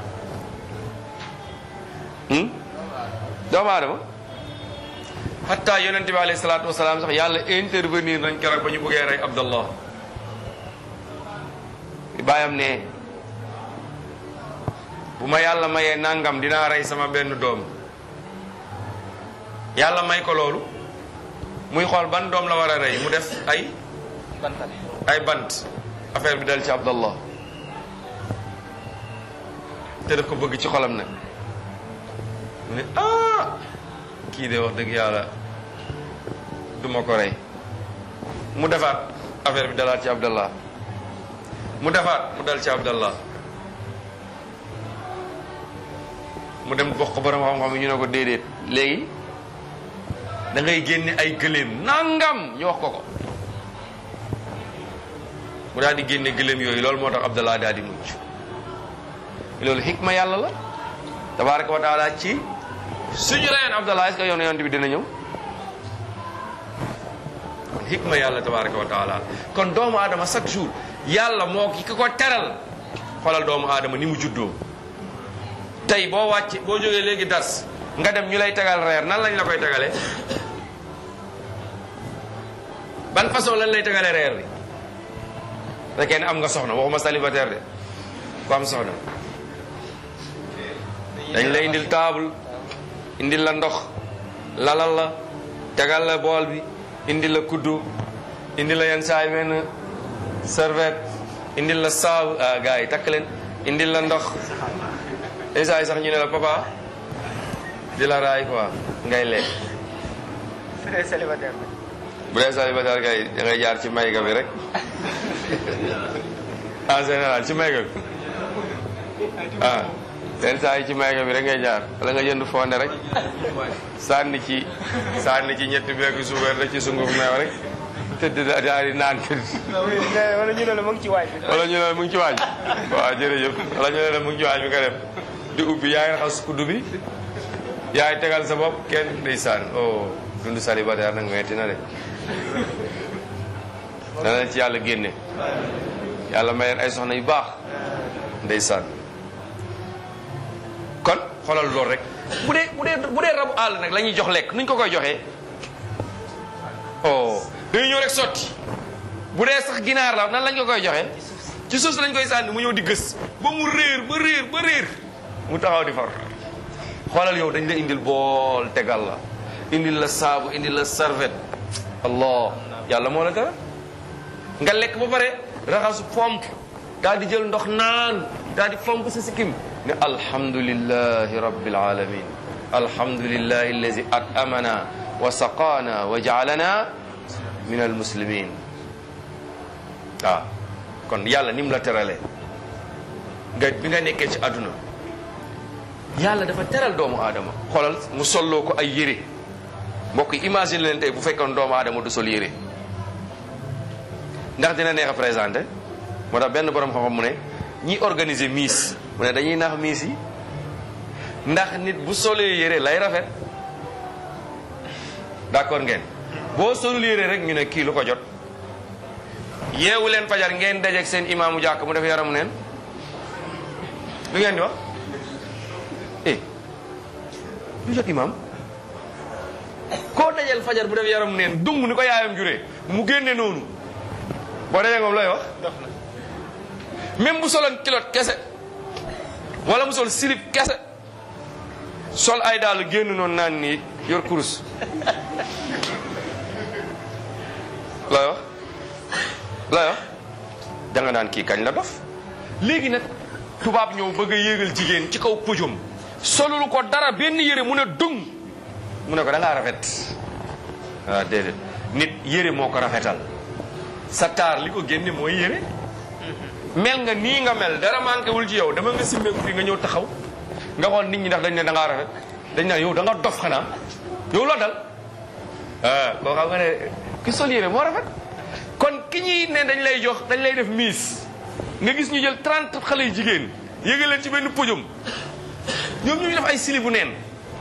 hmm? doomu aadama hatta yonente bi alayhi salaatu wasalaam sax yàlla intervenir nañ keroog ba ñu bëggee rey abdallah bàyyam ne bu ma yàlla mayee nangam dinaa rey sama benn doom yàlla may ko loolu muy xool ban doom la war a rey mu def ay bantal ay bant affaire bi dal ci abdallah te daf ko bëgg ci xolam nag mu ne ah kii de wax dëgg yàlla duma ko rey mu defaat affaire bi dalaat ci abdallah mu defaat mu dal ci abdallah mu dem bokk ko borom xam-xam yi ñu ne ko déedéet léegi da ngay génne ay gëléem nangam ñu wax ko ko mu daal di génne gëléem yooyu loolu moo tax abdallah daal di mucc loolu xikma yàlla la tabaraka wa taala ci suñu reyoon abdallah est-ce que yoon yonent bi dina ñëw kon xikma yàlla tabaraka wa taala kon doomu aadama chaque jour yàlla moo ki ko teral xoolal doomu aadama ni mu juddoo tey boo wàcc boo jógee léegi dars nga dem ñu lay tegal reer nan lañ la koy tegalee ban façon lañ lay tegalee reer bi fekkee ne am nga soxna waxuma célibataire de ku am soxna dañ lay indil table indil la ndox lalal la tegal la bool bi indil la kuddu indil la yenn saay benn serviette indil la saabu ah gars yi takk leen indil la ndox yenn saa yi sax ñu ne la papa di la raay quoi ngay lekk su dee célibataire bi bu dee célibataire kay da ngay jaar ci mayga bi rek en général ci mayga bi ah yenn saa yi ci mayga bi rek ngay jaar wala nga jënd fonde rek sànni ci sànni ci ñetti beeku suukar rek ci sunguf meew rek tëdd da- daal di naan tëdd wala ñu ne la mu ngi ci waaj bi wala ñu ne la mu ngi ci waaj waaw jërëjëf wala ñu ne la mu ngi ci waaj bi nga dem di ubbi yaay raxas kuddu bi yaay tegal sa bopp kenn ndeysaan oh dund célibataire nag metti na de dana leen ci yàlla génne yàlla may leen ay soxna yu baax ndeysaan kon xoolal loolu rek bu dee bu dee bu dee rabu àll nag la ñuy jox lekk nuñ ko koy joxee oh dañuy ñëw rek sotti bu dee sax ginaar la nan lañ ko koy joxee ci suuf si lañ koy sànni mu ñëw di gës ba mu réer ba réer ba réer mu taxaw di far xoolal yow dañ la indil bool tegal la indil la saabu indil la serviette allah yàlla moo la dara nga lekk ba pare raxasu pomp daal di jël ndox naan daal di pomp sa sikkim ne alhamdulillahi rabbil alamin alhamdulillahi allazi at'amana wa saqana wa ja'alana min almuslimin waaw kon yàlla ni mu la teralee nga bi nga nekkee ci àdduna yàlla dafa teral doomu aadama xoolal mu solloo ko ay yére mbokk yi imagine leen tey bu fekkoon doomu aadama du sol yére ndax dina neex a présenté moo tax benn borom xam-xam mu ne ñi organiser miis mu ne dañuy nax miis yi ndax nit bu solee yére lay rafet d'accord ngeen boo solul yére rek ñu ne kii lu ko jot yeewu leen fajar ngeen dajeeg seen imaamu jàkk mu def yaramu neen lu ngeen di wax eh lu jot imaam koo dajeel fajar bu def yaramu neen dung ni ko yaayam juree mu génne noonu boo dajee moom looy wax dox na même bu soloon kilot kese wala mu sol silip kese sol ay daal génn noonu naan nii yor kurus looy wax looy wax danga naan kii kañ la dof léegi nag tubaab ñëw bëgg a yéegal jigéen ci kaw pojum solul ko dara benn yére mu ne dung mu ne ko da ngaa rafet waaw déedéet nit yére moo ko rafetal sa taar li ko génne mooy yére mel nga nii nga mel dara manqué wul ci yow dama nga simmeeku fii nga ñëw taxaw nga xool nit ñi ndax dañ ne da ngaa rafet dañ naan yow da nga dof xanaa yow loo dal ah koo xam nga ne ki sol yére moo rafet kon ki ñuy ne dañ lay jox dañ lay def miis nga gis ñu jël 30 xale yu jigéen yégal leen ci benn pojum ñoom ñu ngi def ay sili bu neen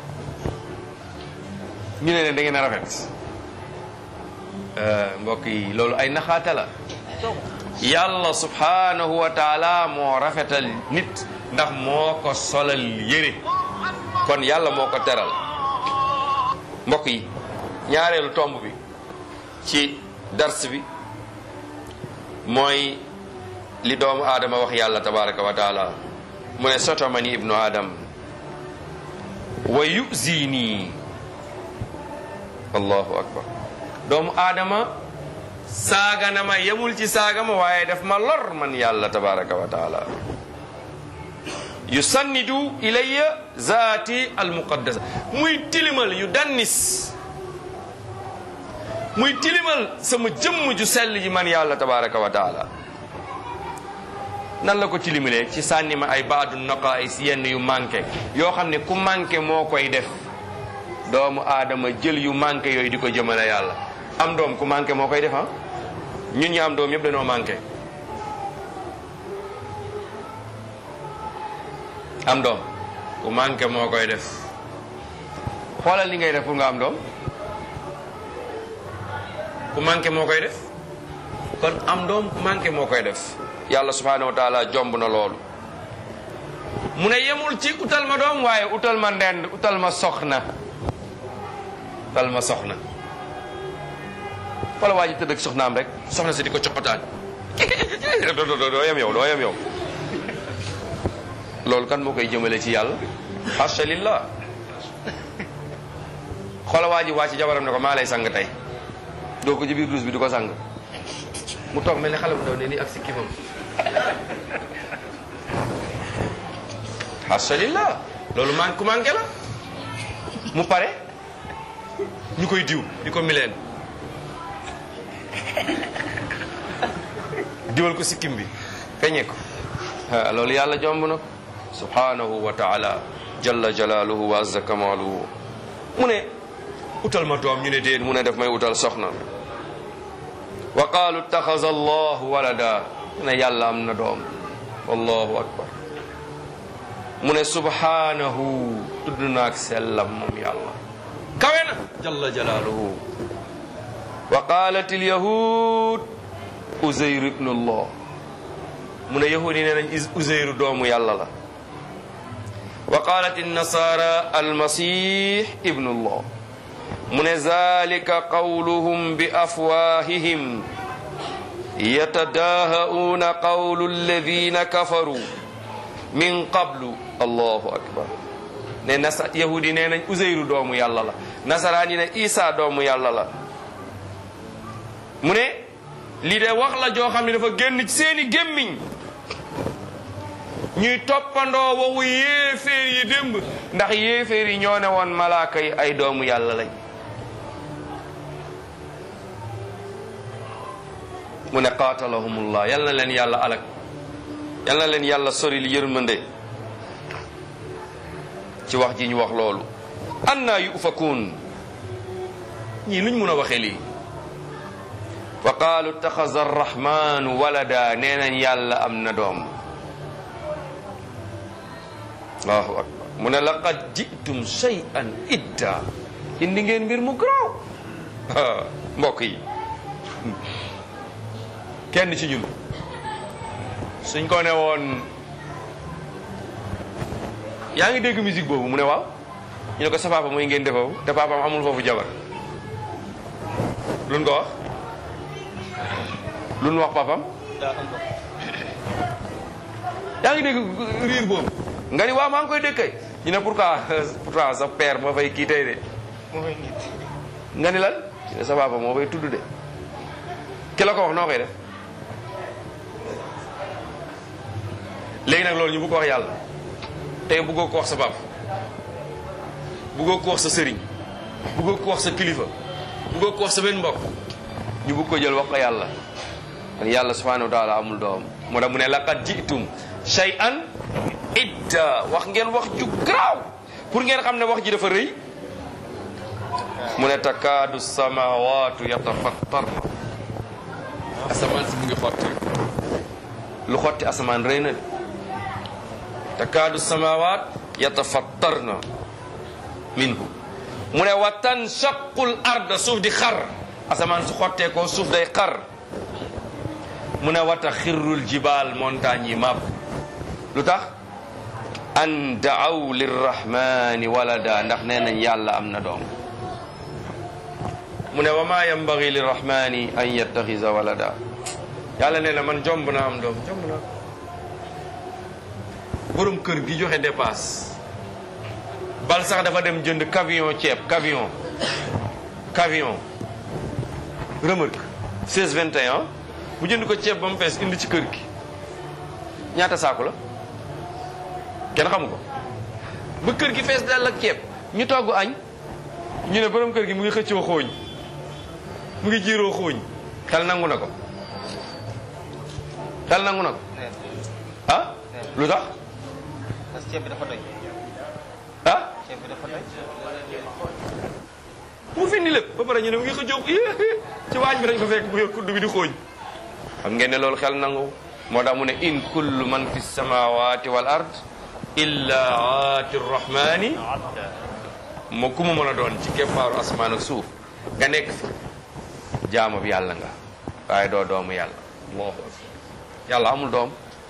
ñu ne leen da ngeen a rafet mbokk yi loolu ay naxaate la yàlla subhanahu wa taala moo rafetal nit ndax moo ko solal yére kon yàlla moo ko teral mbokk yi ñaareelu tomb bi ci dars bi mooy li doomu aadama wax yàlla tabaraka wa taala mu ne sotomani ibnu adam wa yuzini allahu akbar doomu aadama saaga na ma yemul ci saaga ma waaye daf ma lor man yàlla tabaraka wa taala yusannidu ilayya zaati almuqaddasa muy tilimal yu dannis muy tilimal sama jëmm ju sell ji man yàlla tabaraka wa taala nan la ko tilimalee ci sànni ma ay baadu naqaais yenn yu manqué yoo xam ne ku manqué moo koy def doomu aadama jël yu manqué yooyu di ko jëmale yàlla am doom ku manqué moo koy def ah ñun ñi am doom yëpp dañoo manqué am doom ku manqué moo koy def xoolal li ngay def pour nga am doom ku manqué moo koy def kon am doom ku manqué moo koy def yàlla subhanahu wa taala jomb na loolu mu ne yemul ci utal ma doom waaye utal ma ndend utal ma soxna utal ma soxna wala waa ji tëdd ak soxnaam rek soxna si di ko coqataan doo doo doo yem yow doo yem yow loolu kan moo koy jëmale ci yàlla hasha lillah xoola waa ji waa ci jabaram ne ko maa lay sang tey doo ko ci biir douche bi di ko sang mu toog mel ne xale bu ndaw ne nii ak si kimam hasha lillah loolu man ku manqué la mu pare ñu koy diw di ko mileen diwal ko sikkim bi feñe ko loolu yàlla jomb na ko subhanahu wa taala jalla jalaaluhu wa azza kamaaluhu mu ne utal ma doom ñu ne déet mu ne def may utal soxna wa qaalu ittaxaza allahu walada ne yàlla am na doom wallahu akbar mu ne subhanahu tudd naak sellam moom yàlla kawe na jalla jalaaluhu wa qaalat ilyahud uzayr ibnu allah mu ne yahudi nee nañ uzayru doomu yàlla la wa qaalat innasara almasih ibnu allah mu ne zalika qawluhum bi afwahihim yatadaaha'uuna qawlu alladina kafaru min qablu allahu akbar ne nasa yahudi nee nañ uzayru doomu yàlla la nasaraan yi ne isa doomu yàlla la mu ne lii de wax la joo xam ne dafa génn ci seeni gémmiñ ñuy toppandoo waxu yéeféer yi démb ndax yéeféer yi ñoo ne woon malaaka yi ay doomu yàlla lañ mu ne qaatalahumullah yal na leen yàlla alak yal na leen yàlla sori li yërmande ci wax ji ñu wax loolu anna yufakuun ñii luñ mun a waxee lii wa qaalu ittaxaza arrahmanu walada nee nañ yàlla am na doom allahu akbar mu ne laqad jitum shay'an idda indi ngeen mbir mu garaaw mbokk yi kenn ci ñun suñ ko ne woon yaa ngi dégg musique boobu mu ne waaw ñu ne ko sa papa mooy ngeen defoo te papaam amul foofu jabar luñ ko wax luñ wax papam yaa ngi dégg riir boobu nga ni waaw maa ngi koy dégg kay ñu ne pourquoi pourtant sa père moo fay kii tey de mooy nit nga ni lan ñu ne sa papa moo fay tudd de ki la ko wax noo koy def léegi nag loolu ñu bëgg ko wax yàlla tey bëggoo ko wax sa papa bëggoo ko wax sa sëriñ bëggoo ko wax sa kilifa bëggoo ko wax sa benn mbokk ñu bëgg ko jël wax ko yàlla kon yàlla subhanahu wa taala amul doom moo tax mu ne laqad jitum shay'an idda wax ngeen wax ju garaaw pour ngeen xam ne wax ji dafa rëy mu ne takaadu samawaatu yatafattarna asamaan si mu ngi xotti lu xotti asamaan rëy na de takaadu samawaat yatafattarna minhu mu ne wa tanshaqul arda suuf di xar asamaan su xottee ko suuf day xar mu ne wata xirrul jibaal montagne yi màbb lu tax an daaw lirrahmani walada ndax nee nañ yàlla am na doom mu ne wa ma yambagi lirrahmani an yattaxisa walada yàlla nee na man jomb naa am doom jomb naa borom kër gi joxe dépasse bal sax dafa dem jënd camion ceeb camion camion remorque 16 21 mu jënd ko ceeb ba mu fees indi ci kër gi ñaata saaku la kenn xamu ko ba kër gi fees dal ak ceeb ñu togg añ ñu ne borom kër gi mu ngi xëccoo xooñ mu ngi jiiroo xooñ xel nangu na ko xel nangu na ko ah lu tax parce que ceeb bi dafa doy ah ceeb bi dafa doy mu fi ni lépp ba pare ñu ne mu ngi xëccoo ci waañ bi dañ ko fekk bu yor kudd bi di xooñ xam ngeen ne loolu xel nangu moo tax mu ne in kullu man fi samawati wal ard illa aati rrahmani moo ku mu mën a doon ci keppaaru asmaan ak suuf nga nekk fi jaamu bi yàlla nga waaye doo doomu yàlla moo yàlla amul doom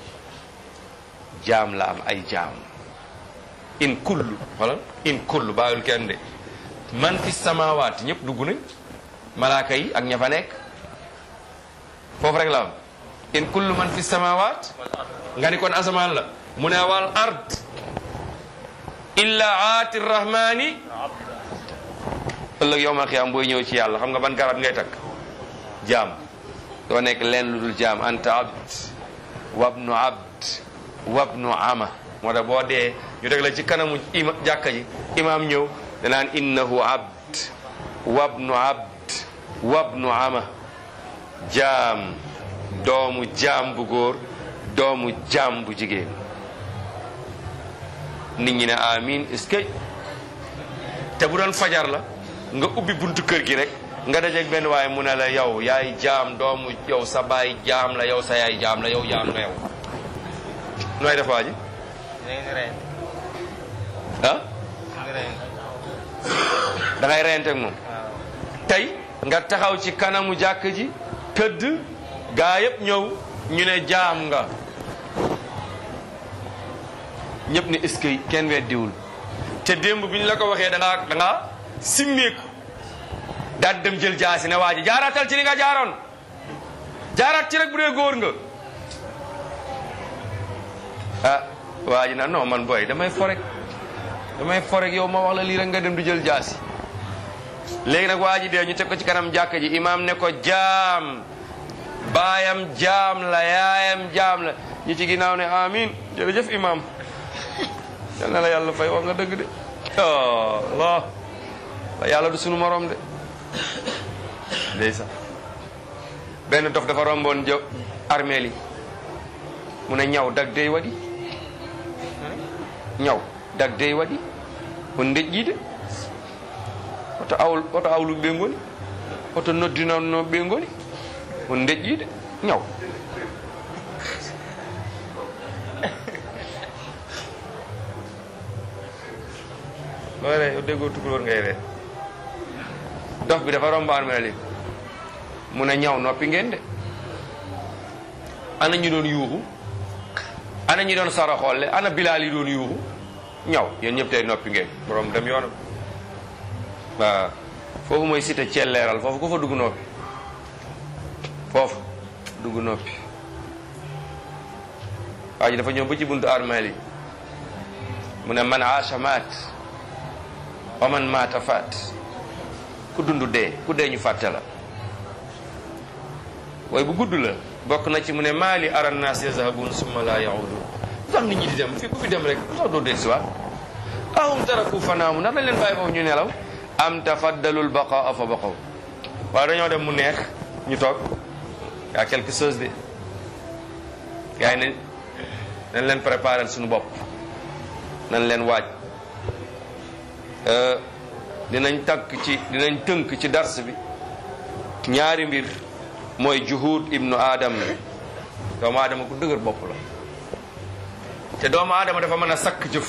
jaam la am ay jaam in kullu wala in kullu bàyyul kenn de man fi samawaat ñëpp dugg nañ malaaka yi ak ña fa nekk foofu rek la am in kullu man fi samawaat nga ni kon asamaan la mu ne wal ard illa aati rahmani ëllëg yowmal xiyaam booy ñëw ci yàlla xam nga ban garab ngay takk jaam doo nekk leen lu dul jaam anta abd wabnu abd wabnu ama moo tax boo dee ñu teg la ci kanamu ima jàkka ji imaam ñëw danaan innahu abd wabnu abd wabnu ama jaam doomu jaam bu góor doomu jaam bu jigéen nit ñi ne amin est-ce que te bu doon fajar la nga ubbi buntu kër gi rek nga dajeeg benn waaye mu ne la yow yaay jaam doomu yow sa baay jaam la yow sa yaay jaam la yow jaam nga yow nooy def waa ji dinañ ni rey ah nga rey da ngay reyante ak moom waaw tey nga taxaw ci kanamu jàkk ji tëdd gaa yëpp ñëw ñu ne jaam nga ñëpp ne est-ce que kenn weddiwul te démb bi ñu la ko waxee da ngaa da ngaa simmeeku daal di dem jël jaasi ne waa ji jaaraatal ci li nga jaaroon jaaraat ci rek bu dee góor nga ah waa ji na non man booy damay forek damay forek yow ma wax la lii rek nga dem di jël jaasi léegi nag waa ji dee ñu teg ko ci kanam jàkk ji imaam ne ko jaam baayam jaam la yaayam jaam la ñi ci ginnaaw ne amin jërëjëf imaam yal na la yàlla fay wax nga dëgg de oh Allah la yàlla du sunu morom de ndeysaan benn dof dafa romboon jë armeel yi mu ne ñaw dag dey waɗi ñaw dag dey waɗi on deƴƴiide oto awl oto awluɓe ɓe ngoni oto noddinannoɓe ɓe ngoni on deƴƴiide ñaw looy ree yow déggoo tukulóor ngay ree dof bi dafa romb armeel yi mu ne ñaw noppi ngeen de ana ñu doon yuuxu ana ñi doon saraxolle ana bilaal yi doon yuuxu ñaw yéen ñëpp tey noppi ngeen borom dem yoonam waaw foofu mooy cité celleeral foofu ku fa dugg noppi foofu dugg noppi waa ji dafa ñëw ba ci buntu armeel yi mu ne man aasha maat wa man maata faat ku dund dee ku dee ñu fàtte la waaye bu gudd la bokk na ci mu ne maali ara naas yazhabun summa la yaudun lu tax nit ñi di dem fii ku fi dem rek lu tax doo del si waat ahum taraku fanaamu ndax dañ leen bàyyi foofu ñu nelaw am tafaddalul baqaa fa baqaw waaye dañoo dem mu neex ñu toog yaa quelque chose de gars yi ne nañ leen préparer suñu bopp nañ leen waaj dinañ tànk ci dinañ tënk ci dars bi ñaari mbir mooy juhud ibnu adam doomu aadama ku dëgër bopp la te doomu aadama dafa mën a sakk jëf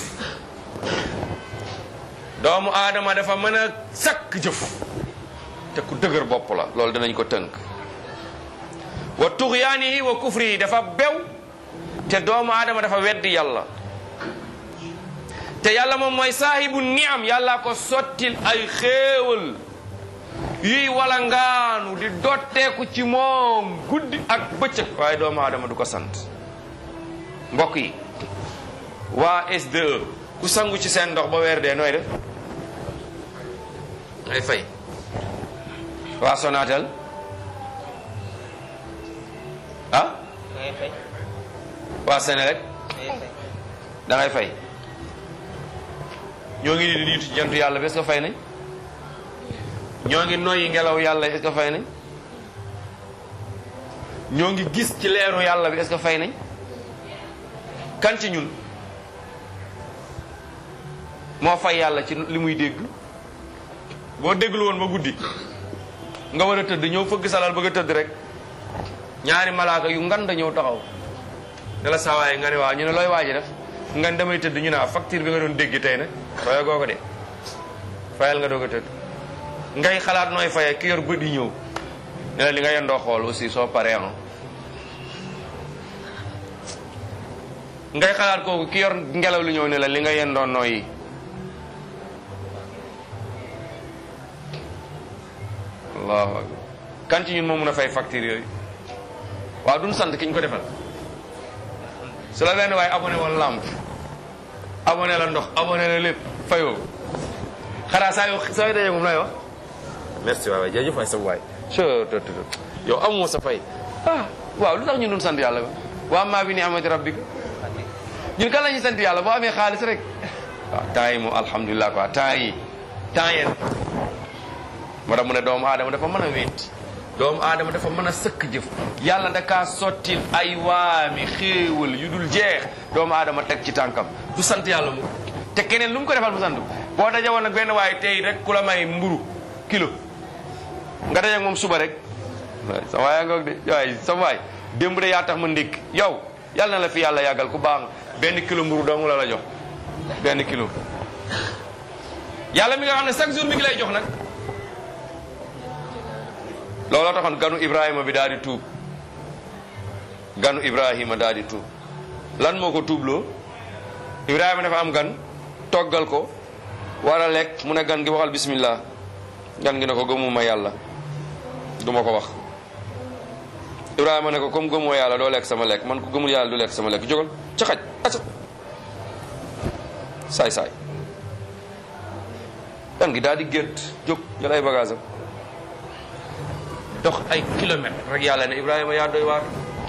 doomu aadama dafa mën a sakk jëf te ku dëgër bopp la loolu dinañ ko tënk wa tuxyaanihi wa kufrihi dafa bew te doomu aadama dafa weddi yàlla te yàlla moom mooy saahibu niam yàlla ko sottil ay xéewal yuy wala ngaanu di dotteeku ci moom guddi ak bëccëg waaye doomu aadama du ko sant mbokk yi waa SDE ku sangu ci seen ndox ba weer dee nooy def ngay fay waa Sonatel ah da ngay fay waa Senelec da ngay fay da ngay fay ñoo ngi di niitu ci jantu yàlla bi est-ce que fay nañ ñoo ngi noyyi ngelaw yàlla est-ce que fay nañ ñoo ngi gis ci leeru yàlla bi est-ce que fay nañ kan ci ñun moo fay yàlla ci li muy dégg boo dégglu woon ba guddi nga war a tëdd ñëw fëgg salal bëgg a tëdd rek ñaari malaaka yu ngan da ñëw taxaw ne la saawaay nga ne waaw ñu ne looy waaji def nga ne damay tëdd ñu ne ah facture bi nga doon dégg tey nag faya goo ko de fayal nga doog a tëdd ngay xalaat nooy faye ki yor bët yi ñëw ne la li nga yendoo xool aussi soo paree ah ngay xalaat kooku ki yor ngelaw li ñëw ne la li nga yendoo nooyi allahu akbar kan ci ñun moo mun a fay facture yooyu waaw duñ sant ki ñu ko defal su la benn waaye abonné woon lamp abonné la ndox abonné la lépp fayoo xanaa saa yu saa yu dajee moom lay wax merci waay waay jërëjëf waay sa waay yow amoo sa fay ah waaw lu tax ñun duñ sant yàlla ba waa maa bi ni amati rabbika ñun kan la ñuy sant yàlla boo amee xaalis rek waaw temps yi moom alhamdulilah quoi temps yi temps yeen moo tax mu ne doomu aadama dafa mën a wéet doomu aadama dafa mën a sëkk jëf yàlla da kaa sottil ay waami xéewal yu dul jeex doomu aadama teg ci tànkam du sant yàlla mu te keneen lu mu ko defal mu sant boo daje woon nag benn waaye tey rek ku la may mburu kilo nga daje ak moom suba rek waay sa waay ngoog de waay sa waay démb de yaa tax ma ndékk yow yàlla na la fi yàlla yàggal ku baax benn kilo mburu dong la la jox benn kilo yàlla mi nga xam ne chaque jour mi ngi lay jox nag looloo taxoon ganu Ibrahima bi daal di tuub ganu Ibrahima daal di tuub lan moo ko tuubloo Ibrahima dafa am gan toggal ko war a lekk mu ne gan gi waxal bismillah gan gi ne ko gëmuma yàlla du ma ko wax Ibrahima ne ko comme gëmoo yàlla doo lekk sama lekk man ko gëmul yàlla du lekk sama lekk jógal ca xaj aca saay saay gan gi daal di gént jóg jël ay bagage am dox ay kilomètres rek yàlla ne Ibrahima yaa doy waar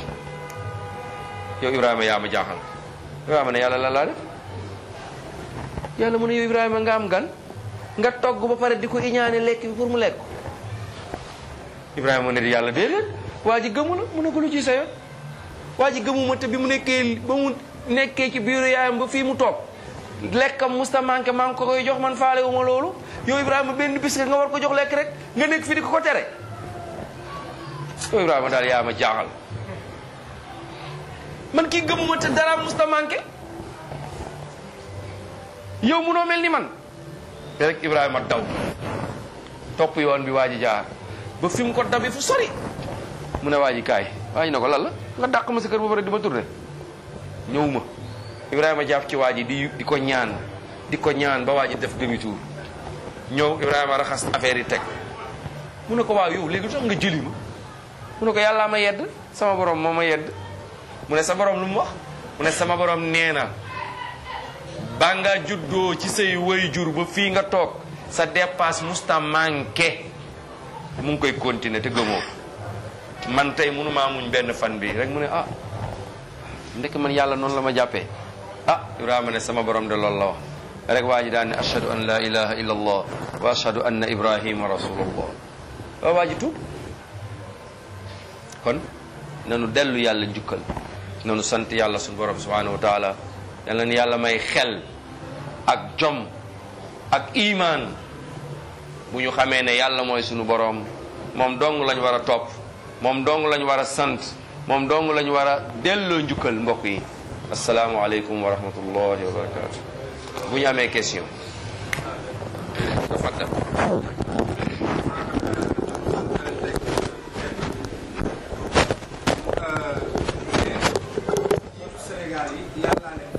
yow Ibrahima yaa ma jaaxal Ibrahima ne yàlla lan laa def yàlla mu ne yow Ibrahima nga am gan nga togg ba pare di ko iñaane lekk bi pour mu lekk Ibrahima mu ne di yàlla déedéet waa ji gëmu la mu ne ko lu ci sa yoon waa ji gëmuma te bi mu nekkee ba mu nekkee ci biiru yaayam ba fii mu toog lekkam musta manqué maa ngi ko koy jox man faale wu ma loolu yow Ibrahima benn bis nga war ko jox lekk rek nga nekk fi di ko ko tere yow Ibrahima daal yaa ma jaaxal man kii gëmuma te dara musta manqué yow munoo mel ni man te rek Ibrahima daw topp yoon bi waa ji jaar ba fi mu ko dabi fu sori mu ne waa ji kaay waa ji ne ko lan la nga dàq ma sa kër ba pare di ma tourné ñëwuma Ibrahima jàpp ci waa ji di di ko ñaan di ko ñaan ba waa ji def demi tour ñëw Ibrahima raxas affaire yi teg mu ne ko waaw yow léegi tax nga jëli ma mu ne ko yàllaa ma yedd sama borom moo ma yedd mu ne sa borom lu mu wax mu ne sama borom nee na ba nga juddoo ci say way jur ba fii nga toog sa dépasse musta manqué mu ngi koy continuer te gëmoo man tey mënumaa muñ benn fan bi rek mu ne ah ndek man yàlla noonu la ma jàppee ah Ibrahima ne sama borom de loolu la wax rek waa ji daan ne ashhadu an la ilaha illa allah wa ashhadu anna ibrahima rasulullah waa waa ji tuub kon nanu dellu yàlla njukkal nanu sant yàlla suñu borom subhanahu wa taala yal na yàlla may xel ak jom ak iman bu ñu xamee ne yàlla mooy suñu borom moom dong lañ war a topp moom dong lañ war a sant moom dong lañ war a delloo njukkal mbokk yi asalaamualeykum wa rahmatullahi wa barakatu bu ñu amee question tafaddal ñaar yi yàlla ne